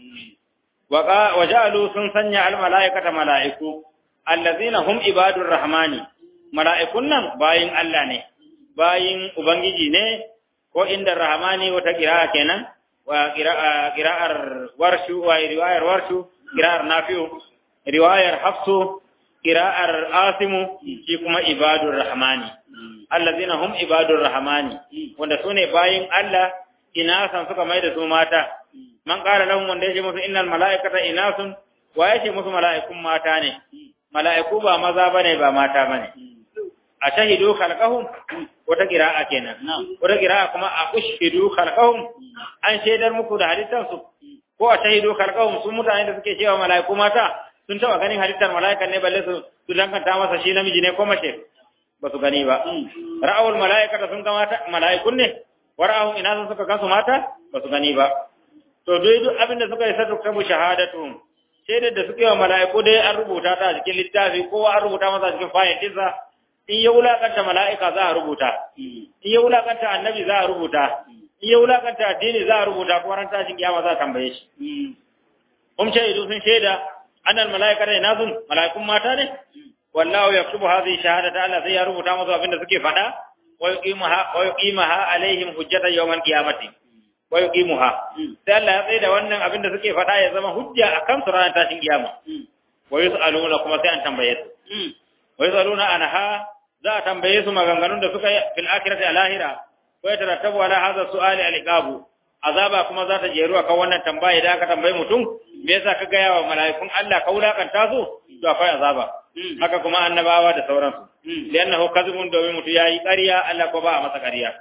وجعلوا سنسنع الملائكة ملائكة الذين هم عباد الرحمن mala'ikun nan bayin Allah ne, bayin Ubangiji ne, ko inda Rahmani wata ƙira'a kenan, wa ƙira'ar warshu, wa riwayar warshu, ƙira'ar nafi'u, riwayar hafsu, ƙira'ar asimu, shi kuma ibadun Rahmani. Allazina hum ibadun Rahmani, wanda su ne bayin Allah, ina san suka mai da su mata. Man ƙara lahun wanda ya ce musu innal mala'ikata ina sun, wa ya ce musu mala'ikun mata ne. Mala'iku ba maza bane ba mata bane. a shahidu khalqahum wata qira'a kenan wata qira'a kuma a ushhidu khalqahum an shaidar muku da halittar su ko a shahidu khalqahum su mutane da suke cewa mala'iku mata sun taba ganin halittar mala'ika ne balle su su danganta masa shi namiji ne ko mace ba su gani ba ra'awul mala'ikata sun ga mata mala'ikun ne wara'ahum ina sun suka gansu mata ba su gani ba to dai duk abin da suka yi sadu kabu shahadatu shaidar da suke wa mala'iku dai an rubuta ta a cikin littafi kowa an rubuta masa cikin fayil ɗinsa in ya wulakanta mala'ika za a rubuta, in ya wulakanta annabi za a rubuta, in ya wulakanta addini za a rubuta kuma ran tashin kiyama za a tambaye shi. Hum shaidu sun shaida annal mala'ika da nasun mala'ikun mata ne? Wallahu yaktubu hadhihi shahadata Allah sai ya rubuta musu abin da suke faɗa wa yuqimaha wa yuqimaha alaihim hujjatan yawmal qiyamati. Wa yuqimuha. Sai Allah ya tsaye da wannan abin da suke faɗa ya zama hujja akan su ranar tashin kiyama. Wa yus'aluna kuma sai an tambaye su. Wa yus'aluna anha za a tambaye su maganganun da suka yi fil akhirati a lahira ko ya tarattabu ala hadha su'ali al iqabu azaba kuma za ta jeru akan wannan tambaye da aka tambaye mutum me yasa ka gaya wa mala'ikun Allah ka wulakanta su to akwai azaba haka kuma annabawa da sauransu liannahu kadhibun domin mutum yayi ƙarya Allah ko ba a masa ƙarya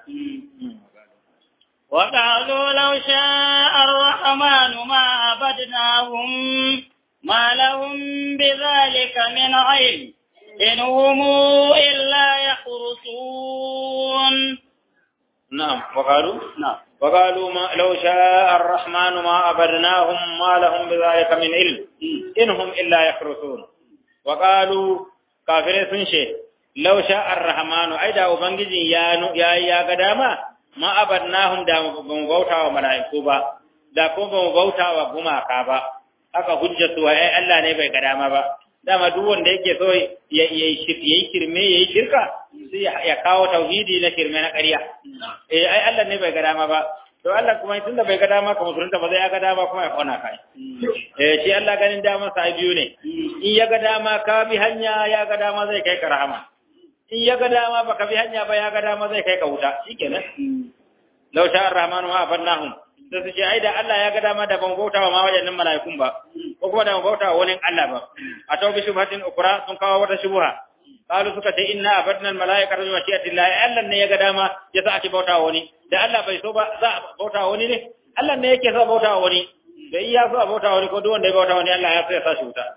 وقالوا لو شاء الرحمن ما عبدناهم ما لهم بذلك من علم إن هم إلا يخرصون نعم وقالوا نعم وقالوا ما لو شاء الرحمن ما عبدناهم ما لهم بذلك من علم إنهم إلا يخرصون وقالوا كافرين سنشي لو شاء الرحمن أيضا وبنجي يا يا يا قداما ما عبدناهم دا مبوتا وملائكو با da ko ba mu bauta wa gumaka ba aka hujjatu wa ai Allah ne bai ga dama ba dama duk wanda yake so ya yi kirme ya yi shirka sai ya kawo tauhidi na kirme na ƙarya eh ai Allah ne bai ga dama ba to Allah kuma tunda bai ga dama ka musulunta ba zai ya ga dama kuma ya kona kai eh shi Allah ganin dama sa biyu ne in ya ga dama ka bi hanya ya ga dama zai kai ka rahama in ya ga dama baka bi hanya ba ya ga dama zai kai ka wuta shikenan law sha ar-rahmanu ma abannahum da su ce ai da Allah ya ga dama da ban bauta wa ma wajen mala'ikun ba ko kuma da ban bauta wa wani Allah ba a tau bi shubhatin ukra sun kawo wata shubha qalu suka ce inna abadna al-mala'ikata bi mashi'ati Allah Allah ne ya ga dama ya sa ake bauta wa wani da Allah bai so ba za a bauta wa wani ne Allah ne yake so bauta wa wani da iya so a bauta wa wani ko duk wanda ya bauta wa wani Allah ya so ya sa shi wuta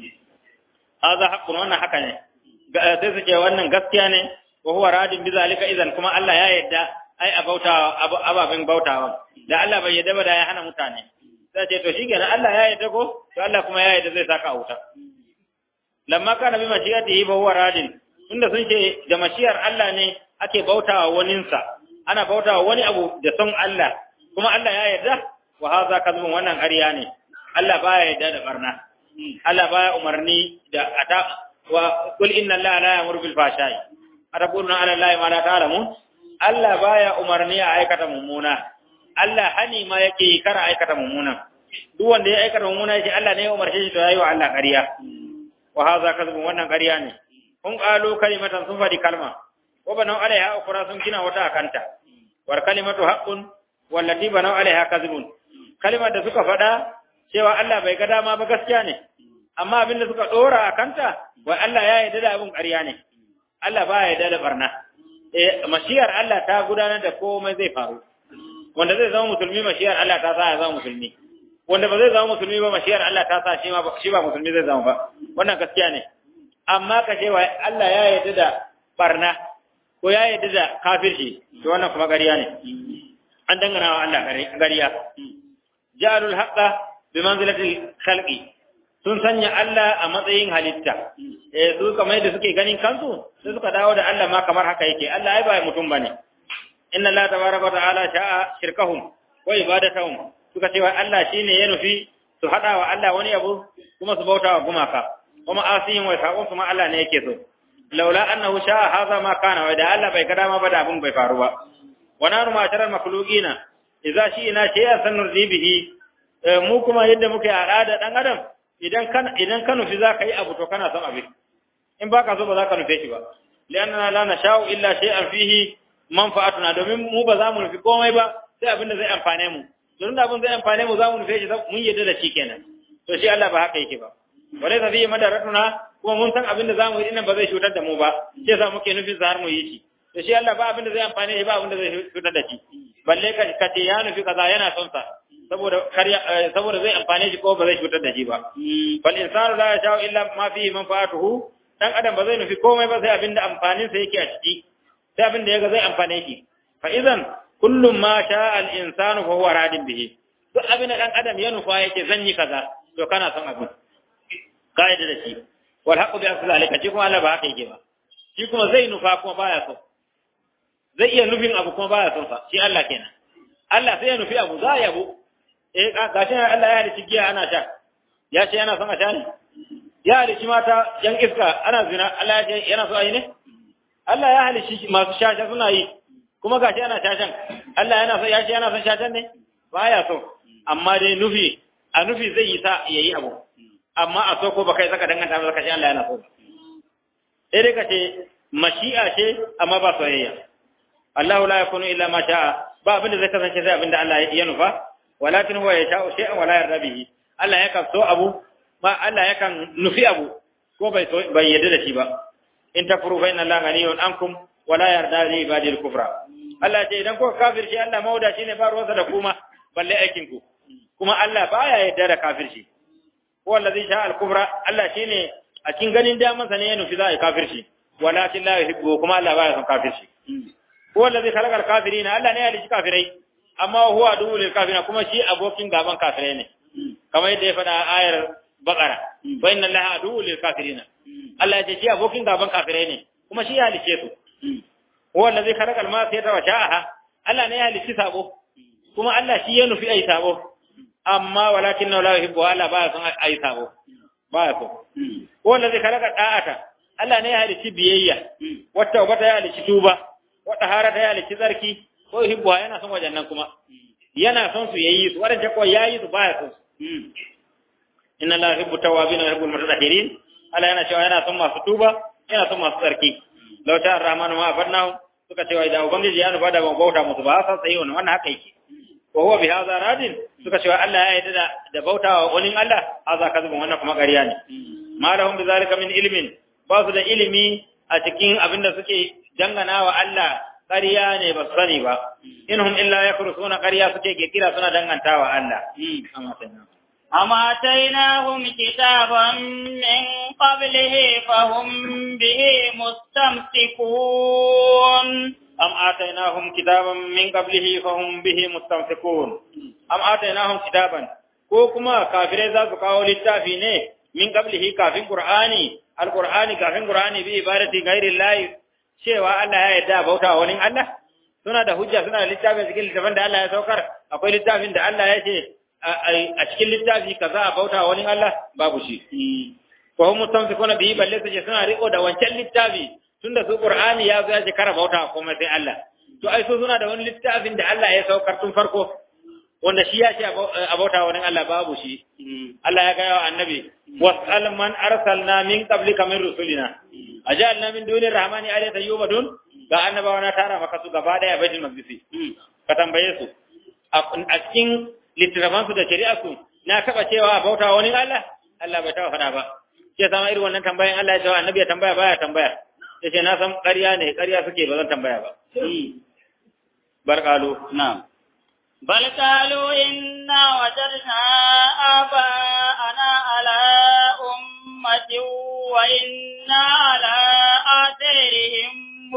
hadha haqqun wannan haka ne sai su ce wannan gaskiya ne wa huwa radin bi zalika idan kuma Allah ya yarda ai a bauta ababen bautawa da Allah bai yarda ba da ya hana mutane sai ce to shikenan Allah ya yarda ko to Allah kuma ya yarda zai saka a wuta lamma kana bi mashiyatihi fa huwa radin tunda sun ce da mashiyar Allah ne ake bautawa waninsa ana bautawa wani abu da son Allah kuma Allah ya yarda wa hadha kadhibun wannan ƙarya ne Allah baya yarda da barna Allah baya umarni da ata wa qul inna Allah la ya'muru bil fahsha'i ataquluna ala Allah ma la ta'lamun Allah baya umarni a aikata mummuna Allah hani ma yake yi kara aikata mummuna duk wanda ya aikata mummuna yake Allah ne ya umarce shi to yayi wa Allah ƙarya wa hadha kadhibun wannan ƙarya ne kun qalu kalimatan sun fadi kalma wa banau alaiha ukra sun gina wata akanta war kalimatu haqqun wallati banau alaiha kadhibun kalimar da suka fada cewa Allah bai ga dama ba gaskiya ne amma abin da suka dora akanta wa Allah ya yarda da abin ƙarya ne Allah ba ya yarda da barna eh mashiyar Allah ta gudanar da komai zai faru wanda zai zama musulmi mashiyar Allah ta sa ya zama musulmi wanda ba zai zama musulmi ba mashiyar Allah ta sa shi ma shi ba musulmi zai zama ba wannan gaskiya ne amma ka ce wa Allah ya yarda da barna ko ya yarda da kafirci to wannan kuma ƙarya ne an dangana wa Allah ƙarya ja'alul haqqa bi manzilatil khalqi sun sanya Allah a matsayin halitta eh su kamar yadda suke ganin kansu sai suka dawo da Allah ma kamar haka yake Allah ai ba mutum bane inna Allah tabaraka wa ta'ala sha'a shirkahum wa ibadatahum suka ce wa Allah shine ya nufi su hada wa Allah wani abu kuma su bauta wa gumaka kuma asiyin wa saqon kuma Allah ne yake so laula annahu sha'a hadha ma kana wa da Allah bai kada ma ba da abun bai faru ba wa nanu ma tarar makhluqina idza shi'na shay'an sanurdi bihi mu kuma yadda muke al'ada dan adam idan kan idan ka nufi zaka yi abu to kana son abin in baka so ba za ka nufe shi ba lianna la nasha'u illa shay'an fihi manfa'atuna domin mu ba za mu nufi komai ba sai abin da zai amfane mu don da abin zai amfane mu za mu nufe shi mun yadda da shi kenan to shi Allah ba haka yake ba wale ta fiye madaratuna kuma mun san abin da za mu yi dinnan ba zai cutar da mu ba shi yasa muke nufin sa har mu yi shi to shi Allah ba abin da zai amfane shi ba abin da zai cutar da shi balle ka ka ce ya nufi kaza yana son sa saboda karya saboda zai amfane shi ko ba zai cutar da shi ba bal insanu la yasha'u illa ma fihi manfa'atuhu dan adam ba zai nufi komai ba sai abin da amfanin sa yake a ciki sai abin da yaga zai amfane shi fa idan kullum ma sha al insanu fa huwa radin bihi duk abin da dan adam ya nufa yake zan yi kaza to kana son abin kaida da shi wal haqqu bi asli alika shi kuma Allah ba haka yake ba shi kuma zai nufa kuma baya so zai iya nufin abu kuma baya son sa shi Allah kenan Allah sai ya nufi abu za ya bu eh gashi Allah ya halici giya ana sha ya ce yana son a sha ne ya halici mata yan iska ana zina Allah ya ce yana so a yi ne Allah ya halici masu shasha suna yi kuma gashi ana shashan Allah yana so ya ce yana son shashan ne baya so amma dai nufi a nufi zai yi sa yayi abu amma a so ko baka yi saka danganta ba zaka ce Allah yana so sai dai ka ce mashi'a ce amma ba soyayya Allah la yakunu illa ma sha'a ba abin da zai kasance sai abin da Allah ya nufa walakin huwa yasha'u shay'an wala yarda bihi Allah yakan so abu ma Allah yakan nufi abu ko bai so bai yarda da shi ba in takfuru fa inna Allah ghaniyun ankum wala yarda li ibadil kufra Allah ce idan kuka kafirci Allah mauda shine ba ruwansa da kuma balle aikin ku kuma Allah baya yarda da kafirci ko allazi sha'a al-kufra Allah shine a cikin ganin damansa ne ya nufi za a yi kafirci walakin la yuhibbu kuma Allah baya son kafirci ko allazi khalaqa al-kafirina Allah ne ya halici kafirai amma huwa duhu lil kafirin kuma shi abokin gaban kafirai ne kamar yadda ya faɗa a ayar Baqara wa inna Allaha aduwwul lil kafirin Allah ya ce shi abokin gaban kafirai ne kuma shi ya halice su huwa allazi khalaqa al-ma'siyata wa sha'aha Allah ne ya halici sabo kuma Allah shi ya nufi ai sabo amma walakin la yuhibbu Allah ba son ai sabo ba so huwa allazi khalaqa da'ata Allah ne ya halici biyayya wata wata ya halici tuba wata harata ya halici tsarki ko yuhibbu yana son wajen nan kuma yana son su yayi su wadanda ko yayi su ba ya son su inna la yuhibbu tawwabin wa yuhibbu al-mutatahhirin Allah yana cewa yana son masu tuba yana son masu tsarki law ta ar-rahmanu ma afannahu suka cewa idan ubangiji ya nufa da ban bauta musu ba sa tsayi wannan wannan haka yake wa huwa bi hadha radin suka cewa Allah ya yarda da bautawa wani Allah hadha kazubun wannan kuma ƙarya ne ma lahum bi zalika min ilmin ba su da ilimi a cikin abinda suke dangana wa Allah ƙarya ne ba su sani ba inhum illa yakrusuna ƙarya suke kirkira suna dangantawa Allah amma sai أم آتيناهم كتابا من قبله فهم به مستمسكون أم آتيناهم كتابا من قبله فهم به مستمسكون أم آتيناهم كتابا ko kuma kafirai za su kawo littafi ne min qablihi kafin qur'ani alqur'ani kafin qur'ani bi ibadati ghairi llahi cewa Allah ya yarda bauta wani Allah suna da hujja suna da littafin cikin littafin da Allah ya saukar akwai littafin da Allah ya ce a cikin littafi kaza a bauta wani Allah babu shi ko hum mustamsikuna bihi balle su ce suna riko da wancan littafi tunda su qur'ani ya zo ya ce kara bauta komai sai Allah to ai su suna da wani littafin da Allah ya saukar tun farko wanda shi ya ce a bauta wani Allah babu shi Allah ya gaya wa annabi wasal man arsalna min qablika min rusulina ajalna min duni rahmani alata yubadun ga annabawa na tara maka su gaba daya baitul maqdis ka tambaye su a cikin littafan su da shari'a su na taba cewa bauta wani Allah Allah bai taba faɗa ba sai sama irin wannan tambayan Allah ya ce annabi ya tambaya baya tambaya yace na san ƙarya ne ƙarya suke ba zan tambaya ba barkalu na'am بل قالوا إنا وجدنا آباءنا على أمة وإنا على آثارهم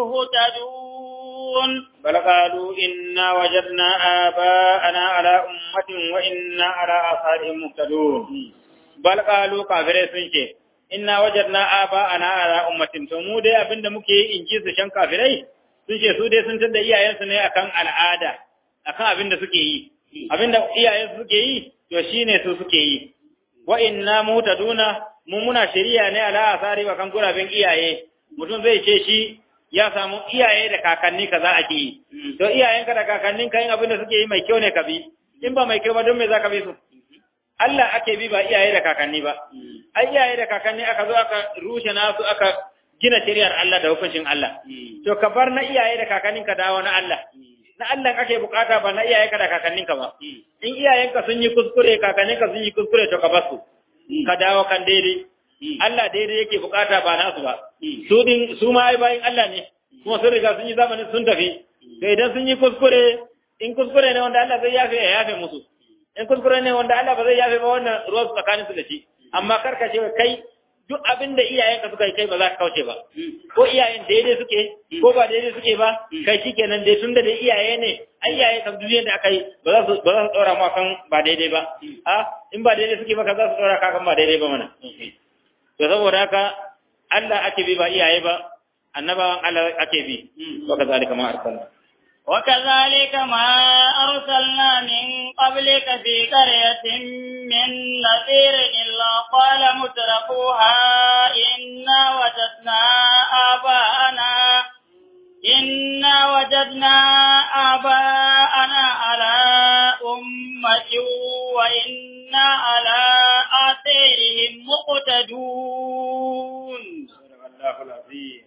مهتدون بل قالوا إنا وجدنا آباءنا على أمة وإنا على آثارهم مهتدون بل قالوا كافرين سنشي إنا وجدنا آباءنا على أمة تمو دي أبند مكي إنجيز شن كافرين سنشي سودي سنتد إياه سنة أكان العادة akan abin da suke yi abin da iyayen suke yi to shine su suke yi wa inna mutaduna mu muna shari'a ne ala asari wa kan gurabin iyaye mutum zai ce shi ya samu iyaye da kakanni kaza ake yi to iyayenka da kakannin ka yin abin da suke yi mai kyau ne ka bi in ba mai kyau ba don me zaka bi su Allah ake bi ba iyaye da kakanni ba ai iyaye da kakanni aka zo aka rushe nasu aka gina shari'ar Allah da hukuncin Allah to ka bar na iyaye da kakannin ka dawo na Allah na Allah kake bukata ba na iyayenka da kakanninka ba in iyayenka sun yi kuskure kakanninka sun yi kuskure to ka bar su ka dawo kan daidai Allah daidai yake bukata ba nasu ba su din su ma ai bayin Allah ne kuma sun riga sun yi zamanin sun tafi to idan sun yi kuskure in kuskure ne wanda Allah zai yafe ya yafe musu in kuskure ne wanda Allah ba zai yafe ba wannan ruwan tsakanin su da shi amma karka ce kai duk abin da iyayenka suka yi kai ba za ka kauce ba ko iyayen daidai suke ko ba daidai suke ba kai shikenan dai tunda da iyaye ne ai iyaye kan duniyar da aka yi ba za su ba za su tsora ma kan ba daidai ba a in ba daidai suke ba ka za su tsora ka kan ba daidai ba mana to saboda haka Allah ake bi ba iyaye ba annabawan Allah ake bi wa kazalika ma arsalna وكذلك ما أرسلنا من قبلك في قرية من نذير إلا قال مترفوها إنا وجدنا آباءنا إنا وجدنا آباءنا على أمة وإنا على آثارهم مقتدون الله العظيم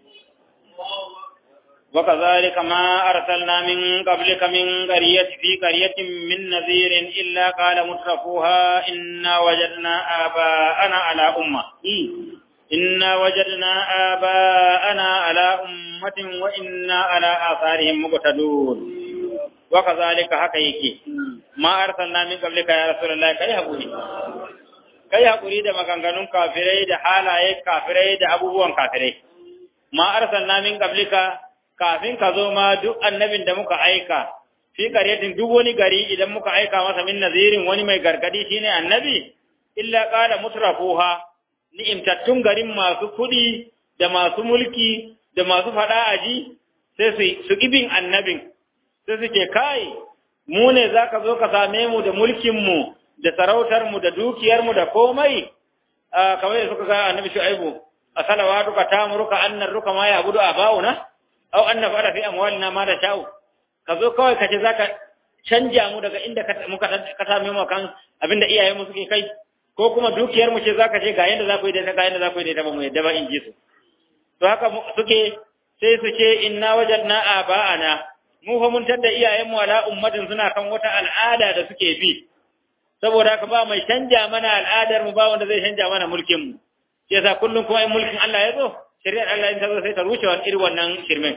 وكذلك ما أرسلنا من قبلك من قرية في قرية من نذير إلا قال مترفوها إنا وجدنا آباءنا على أمة إنا وجدنا آباءنا على أمة وإنا على آثارهم مقتدون وكذلك حقيقي ما أرسلنا من قبلك يا رسول الله كي هبوني kai haƙuri da maganganun kafirai da halaye kafirai da abubuwan kafirai ma arsalna min qablika kafin ka zo ma duk annabin da muka aika fi qaryatin duk wani gari idan muka aika masa min nazirin wani mai gargadi shine annabi illa qala mutrafuha ni'imtattun garin masu kudi da masu mulki da masu fada aji sai su su kibin annabin sai su ce kai mu ne zaka zo ka same mu da mulkin mu da sarautar mu da dukiyar mu da komai kamar da suka ga annabi shu'aibu asalawatuka tamuruka annaruka ma ya budu abauna aw anna fara fi amwalina ma da sha'u ka zo kawai ka ce zaka canja mu daga inda muka ka same mu kan abinda iyayen mu suke kai ko kuma dukiyar mu ce zaka ce ga yanda za ku yi da ga yanda za ku yi da ba mu yadda ba in ji su to haka suke sai su ce inna wajadna aba'ana mu fa mun tadda iyayen mu ala ummatin suna kan wata al'ada da suke bi saboda haka ba mai canja mana al'adar mu ba wanda zai canja mana mulkin mu yasa kullum kuma in mulkin Allah ya zo shari'ar Allah in ta zo sai ta rushe wannan irin wannan shirmin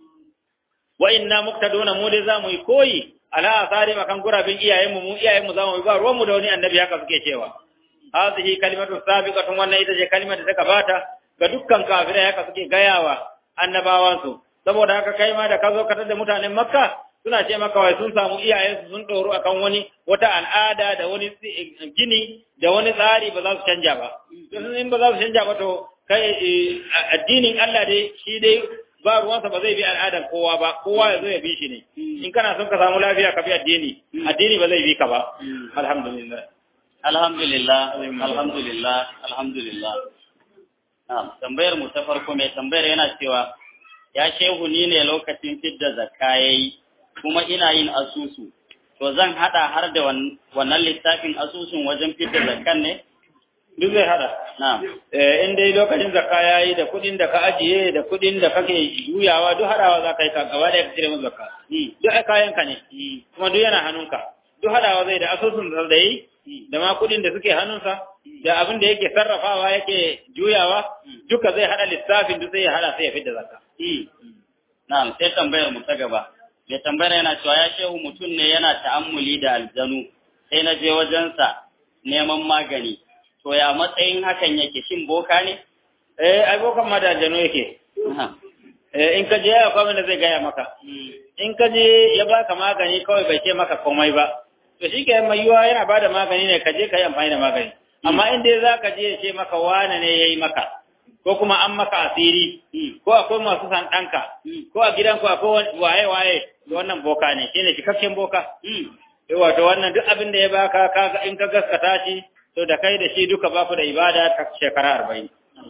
wa inna muqtaduna mu dai zamu yi koyi ala asari makan gurabin iyayenmu mu iyayenmu zamu yi ba ruwan mu da wani annabi haka suke cewa hadhihi kalimatu sabiqatun wannan ita ce kalimar da ta gabata ga dukkan kafirai haka suke gayawa annabawan su saboda haka kai ma da ka zo ka tada mutanen makka suna ce maka wai sun samu iyayensu sun doro akan wani wata al'ada da wani gini da wani tsari ba za su canja ba in ba za su canja ba to kai addinin Allah dai shi dai ba ruwansa ba zai bi al'adar kowa ba kowa ya zo ya bi shi ne in kana son ka samu lafiya ka bi addini addini ba zai bi ka ba alhamdulillah alhamdulillah alhamdulillah alhamdulillah na'am tambayar mu ta farko mai tambayar yana cewa ya shehu ni ne lokacin fidda zakka yayi kuma ina yin asusu to zan hada har da wannan littafin asusun wajen fidda zakkan ne duk zai hada na'am eh in dai lokacin zakka yayi da kudin da ka ajiye da kudin da kake juyawa duk hadawa za ka yi ka gaba da ka cire musu zakka duk kayan ka ne kuma duk yana hannunka duk hadawa zai da asusun da yi da ma kudin da suke hannunsa da abin da yake sarrafawa yake juyawa duka zai hada lissafin duk sai ya hada sai ya fidda zakka na'am sai tambayar mu ta gaba mai tambayar yana cewa ya shehu mutum ne yana ta'ammuli da aljanu sai na je wajensa neman magani to ya matsayin hakan yake shin boka ne eh ai bokan ma da aljanu yake eh in ka je ya kwame da zai gaya maka in ka je ya baka magani kawai bai ce maka komai ba to shi ke mai yiwa yana bada magani ne ka je ka yi amfani da magani amma in dai za ka je ya ce maka wane ne ya yi maka ko kuma an maka asiri ko akwai masu san ɗanka ko a gidanku akwai waye-waye wannan boka ne shi ne cikakken boka wato wannan duk abin da ya baka kaga in ka gaskata shi to da kai da shi duka ba ku da ibada ta shekara arba'in.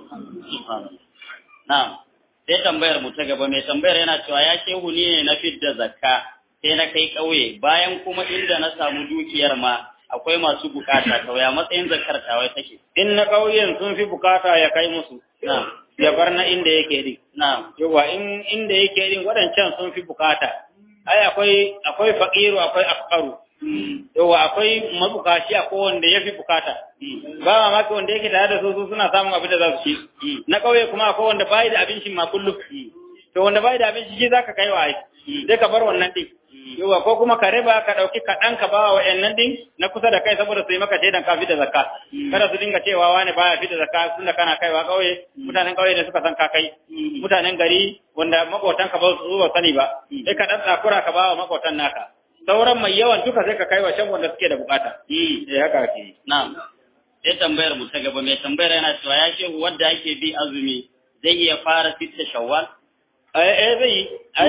Na'am, sai tambayar mu ta gaba mai tambayar yana cewa ya shehu ni ne na fidda zakka sai na kai ƙauye bayan kuma inda na samu dukiyar ma akwai masu bukata to ya matsayin zakkar tawai take. In na ƙauyen sun fi bukata ya kai musu. Na'am. Ya bar na inda yake din. Na'am. Yawa in inda yake din waɗancan sun fi bukata. Ai akwai akwai faqiru akwai afqaru. yawa akwai mabukaci a wanda ya fi bukata ba mamaki wanda yake tare da su su suna samun abin da za su ci na ƙauye kuma akwai wanda bai da abincin ma kullum to wanda bai da abinci shi zaka kai wa ai sai ka bar wannan din yawa ko kuma ka riba ka dauki kaɗan ka bawa wa'annan din na kusa da kai saboda su yi maka shaidan ka da zakka kada su dinga cewa wani baya fi da zakka tunda kana kaiwa ƙauye mutanen ƙauye ne suka san ka kai mutanen gari wanda makotanka ba su ba sani ba sai ka ɗan tsakura ka bawa makotan naka sauran mai yawan duka sai ka kai wa shan wanda suke da bukata. Eh haka ake. Na'am. Sai tambayar mu ta gaba mai tambayar yana cewa ya shehu wanda ake bi azumi zai iya fara sitta shawwal? Eh eh zai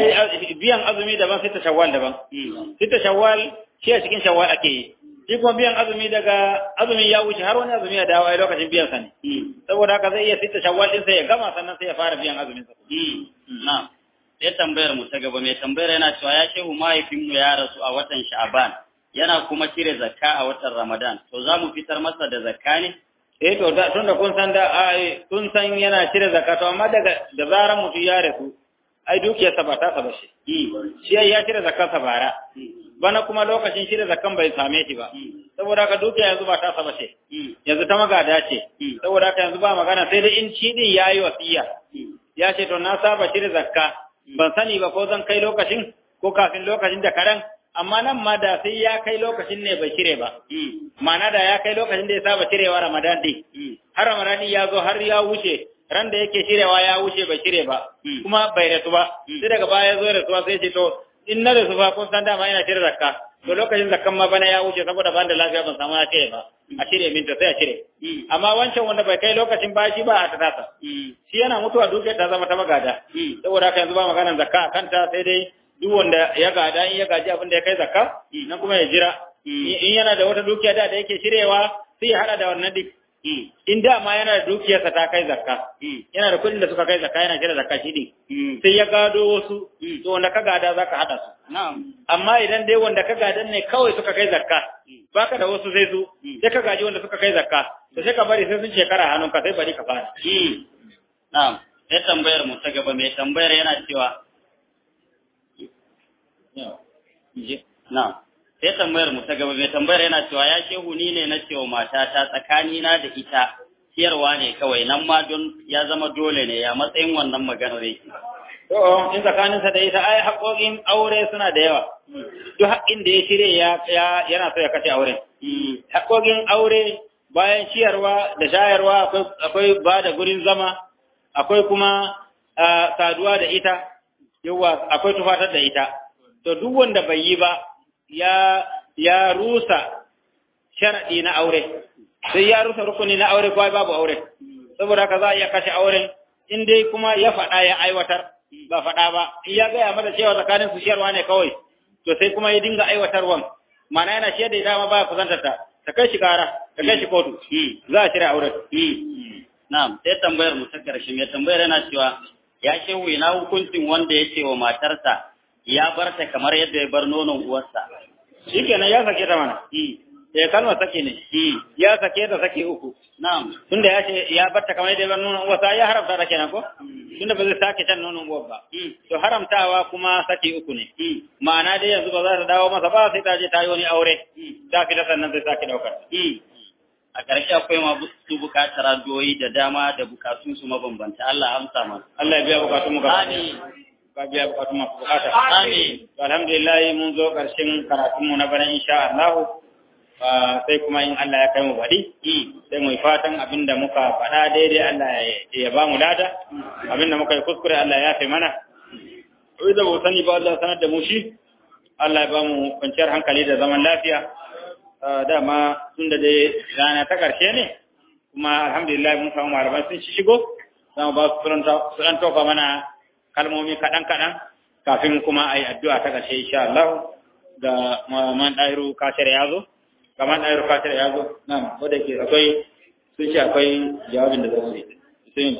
ai biyan azumi daban sitta shawwal daban. Sitta shawwal shi a cikin shawwal ake yi. Shi kuma biyan azumi daga azumi ya wuce har wani azumi ya dawo ai lokacin biyan sa ne. Saboda haka zai iya sitta shawwal din sai ya gama sannan sai ya fara biyan azumin sa. Na'am. sai tambayar mu ta gaba mai tambayar yana cewa ya shehu mahaifinmu ya rasu a watan sha'aban yana kuma cire zakka a watan ramadan to za mu fitar masa da zakka ne eh to da tun da kun san da ai kun san yana cire zakka to amma daga da zaran mutum ya rasu ai dukiyarsa ba ta saba shi shi ya cire zakkan sa bara bana kuma lokacin cire zakkan bai same shi ba saboda haka dukiya yanzu ba ta saba shi yanzu ta magada ce saboda haka yanzu ba magana sai dai in ci din yayi wasiya ya ce to na saba cire zakka ban sani ba ko zan kai lokacin ko kafin lokacin da karan amma nan ma da sai ya kai lokacin ne bai cire ba ma'ana da ya kai lokacin da ya saba cirewa ramadan din har ramadan ya zo har ya wuce ran da yake cirewa ya wuce bai cire ba kuma bai rasu ba sai daga baya ya zo rasuwa sai ce to in na da su fa kun san dama ina cire zakka to lokacin zakkan ma bana ya wuce saboda ban da lafiya ban samu na cire ba a cire min to sai a cire amma wancan wanda bai kai lokacin bashi ba a ta tasa shi yana mutuwa dukiyar ta zama ta magada saboda haka yanzu ba maganar zakka a kanta sai dai duk wanda ya gada in ya gaji abin da ya kai zakka nan kuma ya jira in yana da wata dukiya da da yake cirewa sai ya hada da wannan duk in da ma yana da dukiyarsa ta kai zakka yana da kuɗin da suka kai zakka yana cire zakka shi din sai ya gado wasu to wanda ka gada zaka hada su amma idan dai wanda ka gadan ne kawai suka kai zakka baka da wasu sai su sai ka gaji wanda suka kai zakka to sai ka bari sai sun shekara hannunka sai bari ka fara na'am sai tambayar mu ta gaba mai tambayar yana cewa na'am sai tambayar mu ta gaba mai tambayar yana cewa ya shehu ni ne na cewa matata tsakanina da ita ciyarwa ne kawai nan ma don ya zama dole ne ya matsayin wannan maganar yake to in tsakaninsa da ita ai haƙoƙin aure suna da yawa duk haƙƙin da ya shirye ya yana so ya kashe auren haƙoƙin aure bayan ciyarwa da shayarwa akwai ba da gurin zama akwai kuma saduwa da ita yawa akwai tufatar da ita to duk wanda bai yi ba ya ya rusa sharadi na aure sai ya rusa rukuni na aure kawai babu aure saboda haka za a iya kashe auren in dai kuma ya faɗa ya aiwatar ba faɗa ba in ya gaya mata cewa tsakanin su shiyarwa ne kawai to sai kuma ya dinga aiwatarwan mana yana shiyar da ita ma baya kusantar ta ta kai shi kara ta kai shi kotu za a shirya auren na'am sai tambayar mu ta karshe mai tambayar yana cewa ya shehu ina hukuncin wanda ya ce wa matarsa ya bar ta kamar yadda ya bar nonon uwarsa shikenan ya sake ta mana eh kalmar sake ne ya sake ta sake uku na'am tunda ya ce ya bar ta kamar yadda ya bar nonon uwarsa ya haramta ta kenan ko tunda ba zai sake can nonon uwar ba to haramtawa kuma sake uku ne ma'ana dai yanzu ba za ta dawo masa ba sai ta je ta yi wani aure ta fita sannan zai sake daukar a ƙarshe akwai masu buƙatar addu'o'i da dama da bukatun su mabambanta Allah amsa mana Allah ya biya bukatun mu gaba amin ka biya bukatun masu bukata amin alhamdulillah mun zo ƙarshen karatun mu na bana insha Allah sai kuma in Allah ya kai mu baɗi sai mu yi fatan abinda muka faɗa daidai Allah ya ba mu lada abinda muka yi kuskure Allah ya fi mana wai da ba sani ba Allah sanar da mu shi Allah ya ba mu kwanciyar hankali da zaman lafiya dama tun da dai rana ta ƙarshe ne kuma alhamdulillah mun samu malamai sun shigo za mu ba su suran tofa mana kalmomi kaɗan-kaɗan kafin kuma a yi addu'a ta ƙarshe insha Allah da man ɗairu kashir ya zo kamar ɗairu kashir ya zo na ko da ke akwai sun ce akwai jawabin da za su yi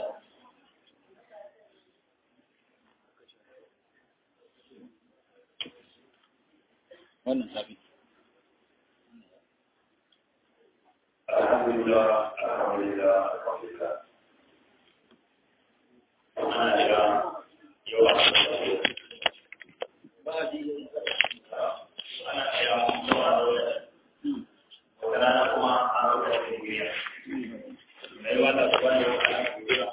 wannan sabi Alhamdulillah, Alhamdulillah, Alhamdulillah. Ana da yawa ana da yawa zuwa da wata rana kuma an zo da kuriya. Mai wata su wanda ya kara kuriya.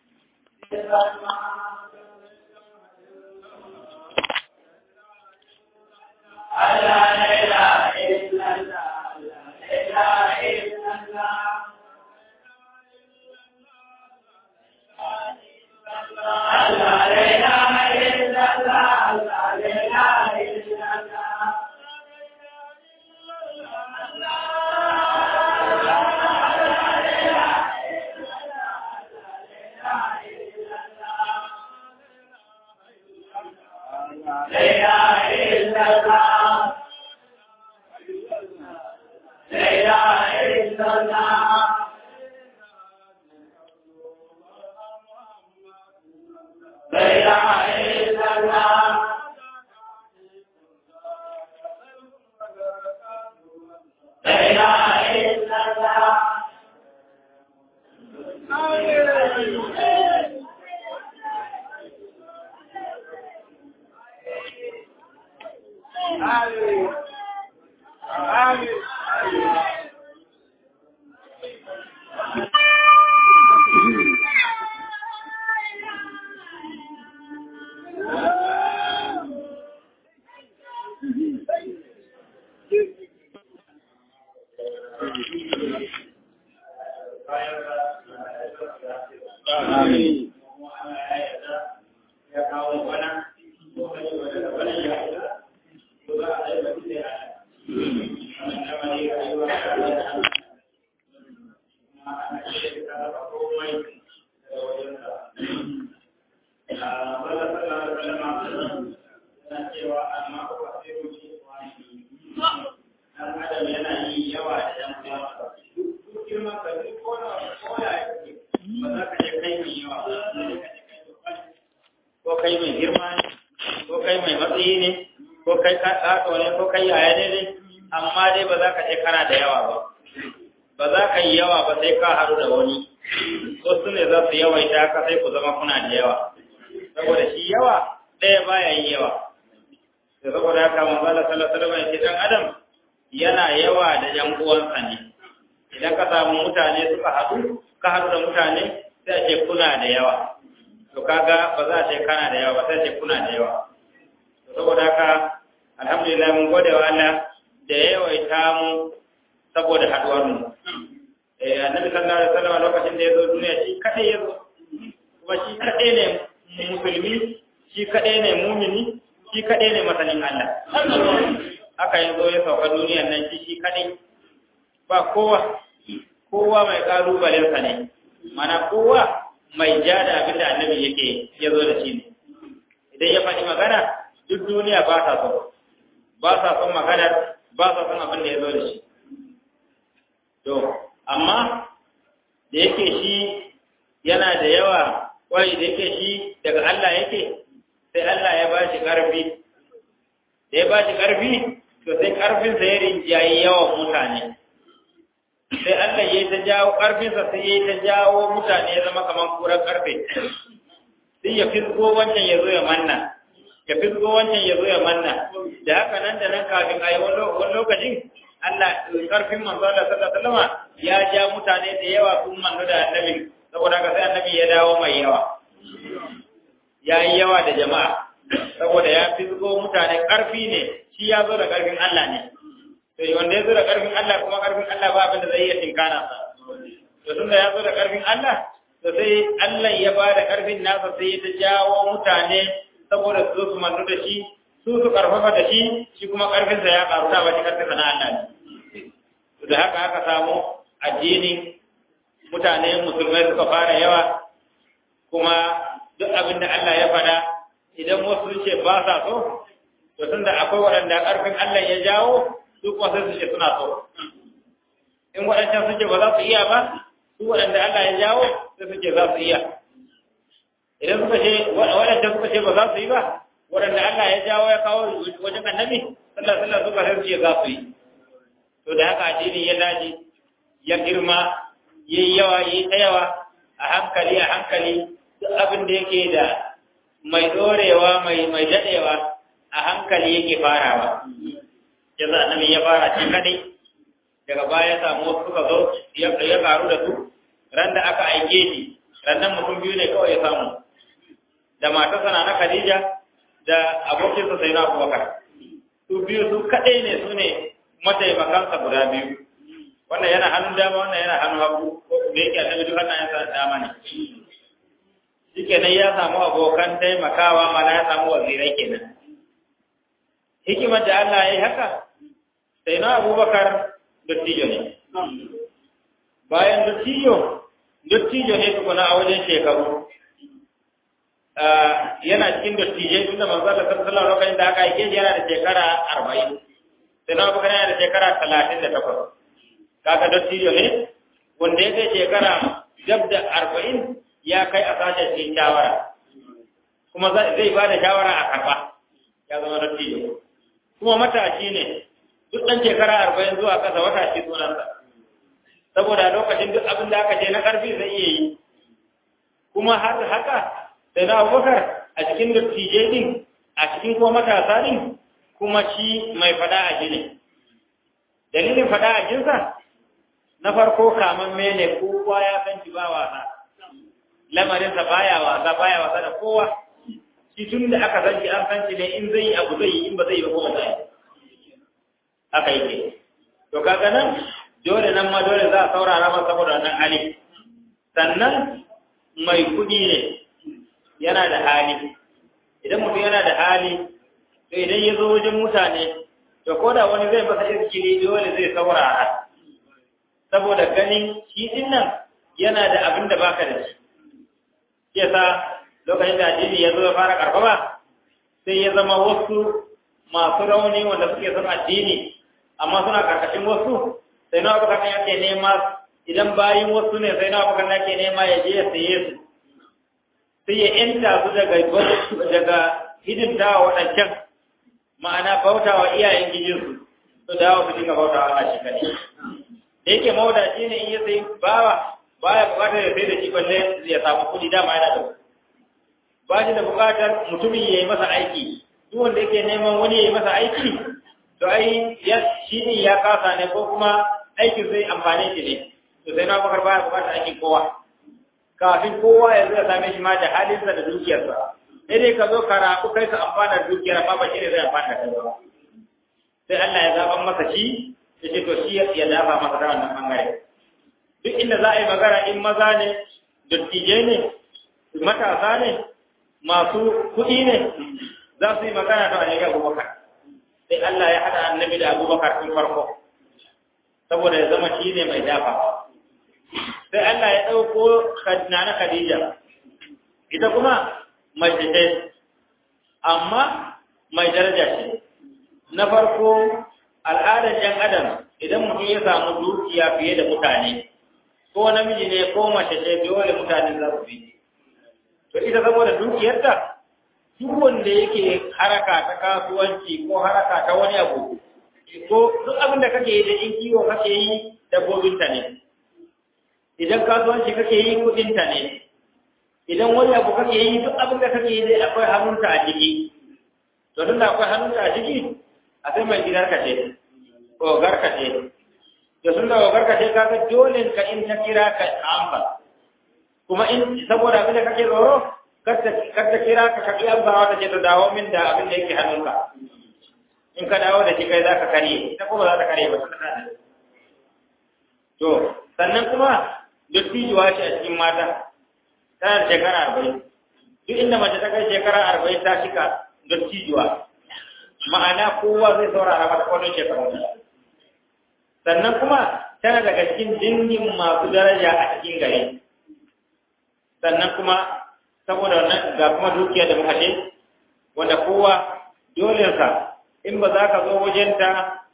Allah la ilaha illallah, la ilaha illallah. ya kawo bana ko da wani bana ya sai ka raba komai da wajen ka a bala sallallahu alaihi wasallam yana cewa amma ko ba sai ku ci wani dan adam yana yi yawa da yan uwa duk girman ka duk ko na ko ya yake ba za ka je kai mai yawa ba sai ka je kai ko kai mai girma ne ko kai mai matsayi ne ko kai ka tsaka ne ko kai yaya ne ne amma dai ba za ka je kana da yawa ba ba za ka yi yawa ba sai ka haɗu da wani wasu ne za su yawaita ka sai ku zama kuna da yawa saboda shi yawa ɗaya baya yin yawa da saboda haka manzo Allah sallallahu alaihi wasallam ya dan adam yana yawa da yan uwansa ne idan ka samu mutane suka haɗu ka haɗu da mutane sai a ce kuna da yawa to kaga ba za a ce kana da yawa ba sai a ce kuna da yawa to saboda haka alhamdulillah mun gode wa Allah da ya yawaita mu saboda haɗuwar mu eh annabi sallallahu alaihi wasallam lokacin da ya zo duniya shi kadai ya zo kuma shi kadai ne musulmi shi kadai ne mumini shi kadai ne masanin Allah haka ya zo ya sauka duniyar nan shi shi kadai ba kowa kowa mai ƙalubalensa ne mana kowa mai ja da abin da annabi yake ya zo da shi ne idan ya faɗi magana duk duniya ba sa son ba sa son maganar ba sa son abin da ya zo da shi to amma da yake shi yana da yawa kwai da yake shi daga Allah yake sai Allah ya ba shi ƙarfi da ya ba shi ƙarfi to sai ƙarfinsa ya rinjayi yawan mutane sai Allah ya ta jawo ƙarfinsa sai ya ta jawo mutane ya zama kamar kuran ƙarfe sai ya fisgo wancan ya zo ya manna ya fisgo wancan ya zo ya manna da haka nan da nan kafin a yi wani lokacin Allah ƙarfin manzo Allah sallallahu alaihi wasallam ya ja mutane da yawa sun manno da annabi saboda haka sai annabi ya dawo mai yawa ya yi yawa da jama'a saboda ya fisgo mutane ƙarfi ne shi ya zo da ƙarfin Allah ne to wanda ya zo da ƙarfin Allah kuma ƙarfin Allah ba abin da zai iya tinkana sa to tunda ya zo da ƙarfin Allah to sai Allah ya ba da ƙarfin nasa sai ya ta jawo mutane saboda su su mantu da shi su su karfafa da shi shi kuma ƙarfinsa ya ƙaru da ba shi ƙarfinsa na Allah ne to da haka aka samu addinin mutane musulmai suka fara yawa kuma duk abin da Allah ya faɗa idan wasu ce ba sa so to tunda akwai waɗanda ƙarfin Allah ya jawo su kuma sai su ce suna so in waɗancan suke ba za su iya ba su waɗanda Allah ya jawo sai su ce za su iya idan suka ce waɗancan suka ce ba za su yi ba waɗanda Allah ya jawo ya kawo wajen annabi sallallahu alaihi wasallam suka sai su ce za su yi to da haka addini ya dace ya girma yayi yawa yayi ta yawa a hankali a hankali duk abin da yake da mai dorewa mai mai dadewa a hankali yake farawa yanzu annabi ya fara shi kadai daga baya samu wasu suka zo ya karu da su ran da aka aike shi rannan mutum biyu ne kawai ya samu da matarsa na Khadija da abokinsa sai na Abubakar su biyu su kadai ne su ne mataimakansa guda biyu wannan yana hannun dama wannan yana hannun hagu ko da yake annabi duk hannayensa dama ne shikenan ya samu abokan taimakawa mana ya samu wazirai kenan hikimar da Allah ya yi haka sai na abubakar dattijo ne bayan dattijo dattijo ne tukuna a wajen shekaru yana cikin dattijai tunda manzo Allah sallallahu alaihi wasallam da aka aike shi yana da shekara 40 sai na abubakar yana da shekara 38 kaga dattijo ne wanda ya kai shekara gab da 40 ya kai a sace cikin shawara kuma zai ba da shawara a karba ya zama dattijo kuma matashi ne duk ɗan shekara arba'in zuwa ƙasa matashi sunansa saboda lokacin duk abin da aka ce na ƙarfi zai iya yi kuma har haka sai na abubakar a cikin dattijai din a cikin kuma matasa din kuma shi mai fada a jini dalilin fada a jinsa na farko kaman mene kowa ya san shi ba wasa lamarinsa baya wasa baya wasa da kowa shi tun da aka san shi an san shi ne in zai yi abu zai yi in ba zai yi ba kuma zai haka yake to kaga nan dole nan ma dole za a saurara masa saboda wannan hali sannan mai kuɗi ne yana da hali idan mutum yana da hali to idan ya zo wajen mutane to ko da wani zai masa iskili dole zai saurara saboda ganin shi din nan yana da abin da baka da shi ke sa lokacin da addini ya zo ya fara karfafa sai ya zama wasu masu rauni wanda suke son addini amma suna karkashin wasu sai na abokan yake nema idan bayin wasu ne sai na abokan yake nema ya je ya saye su sai ya yanta su daga daga hidimta wa waɗancan ma'ana bauta wa iyayen gijinsu su dawo su dinga bauta wa Allah shi kadai da yake mauda shi ne in ya sai bawa baya bukatar ya sai da shi balle ya samu kuɗi dama yana da ba shi da bukatar mutumin ya yi masa aiki duk wanda yake neman wani ya yi masa aiki to ai ya shi ne ya kasa ne ko kuma aikin zai amfane shi ne to sai na bakar baya bukatar aikin kowa kafin kowa ya zo ya same shi ma da halinsa da dukiyarsa sai dai ka zo ka rabu kai ka amfana da dukiyar amma ba shi ne zai amfana da kai ba sai Allah ya zaban masa shi ya ce to shi ya dafa masa da wannan bangare duk inda za a yi magana in maza ne dattijai ne matasa ne masu kuɗi ne za su yi magana ta annabi abubakar sai Allah ya haɗa annabi da abubakar tun farko saboda ya zama shi ne mai dafa sai Allah ya ɗauko na Khadija ita kuma mai ce amma mai daraja ce na farko al'adar ‘yan adam idan mutum ya samu dukiya fiye da mutane ko namiji ne ko mace ce dole mutane za su bi to ita saboda dukiyarta duk wanda yake haraka ta kasuwanci ko haraka ta wani abu ko duk abin da kake yi da in kiwo kake yi dabbobinta ne idan kasuwanci kake yi kudinta ne idan wani abu kake yi duk abin da kake yi dai akwai hannunta a ciki to tunda akwai hannunta a ciki a sai mai gidarka ce ogarka ce da tunda ogarka ce kaga dole ka in ta kira ka amba kuma in saboda abin da kake tsoro kar ta kira ka ka iya amsawa ta ce ta dawo min da abin da yake hannunka in ka dawo da shi kai za ka karye ita kuma za ta karye ba ta da to sannan kuma dattijuwa ce a cikin mata tana da shekara arba'in duk inda mace ta kai shekara arba'in ta shika dattijuwa ma'ana kowa zai saurara mata kwanon shekaru sannan kuma tana daga cikin dingin masu daraja a cikin gari sannan kuma saboda wannan ga kuma dukiya da muka ce wanda kowa dolensa in ba za ka zo wajenta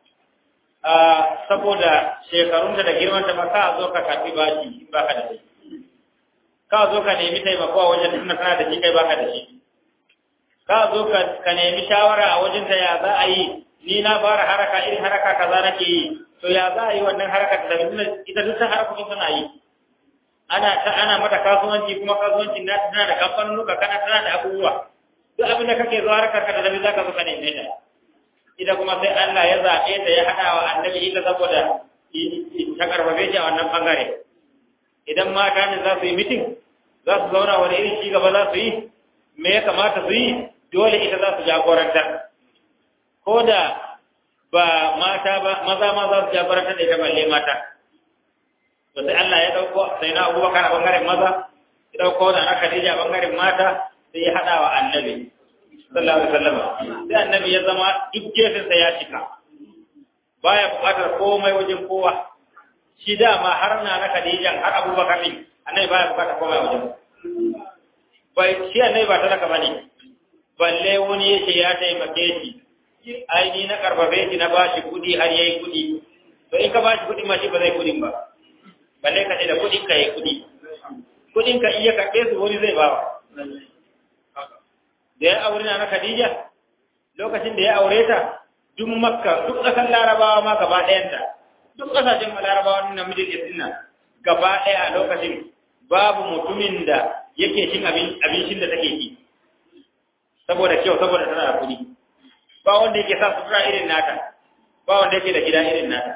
saboda shekarunta da girmanta ba ka zo ka karɓi baki in ba ka da shi ka zo ka nemi taimako a wajen tunda kana da shi kai baka da shi ka zo ka nemi shawara a wajen ta ya za a yi ni na fara haraka irin haraka kaza nake yi to ya za a yi wannan haraka da ita duk ta harkokin suna yi ana ta ana mata kasuwanci kuma kasuwancin na tana da kamfanonuka kana tana da abubuwa duk abin da kake zuwa harkar ka da zabi zaka zo ka neme ta ita kuma sai Allah ya zaɓe ta ya haɗa wa annabi ita saboda ta karfafe shi a wannan bangare idan mata ne za su yi mitin za su zauna wani irin ci gaba za su yi me ya kamata su yi dole ita za su jagoranta ko da ba mata ba maza ma za su jagoranta da ita balle mata to sai Allah ya dauko sai na Abubakar a bangaren maza ya dauko da na Khadija a bangaren mata sai ya hada wa Annabi sallallahu alaihi wasallam sai Annabi ya zama duk gefen sa ya cika baya buƙatar komai wajen kowa shi dama har na na Khadija har Abubakar din Annabi baya buƙatar komai wajen bai shi Annabi ba talaka bane balle wani yace ya taimake shi ai ni na karbabe shi na bashi kudi har yayi kudi to in ka bashi kudi ma shi ba zai kudin ba balle ka ce da kudin ka yayi kudi kudin ka iya karbe su wani zai bawa da ya aure na Khadija lokacin da ya aure ta duk makka duk ƙasar larabawa ma gaba ɗayanta duk ƙasashen larabawa na mijin isina gaba ɗaya a lokacin babu mutumin da yake cin abincin da take ci saboda kyau saboda tana da kuɗi ba wanda yake sa sutura irin nata ba wanda yake da gida irin nata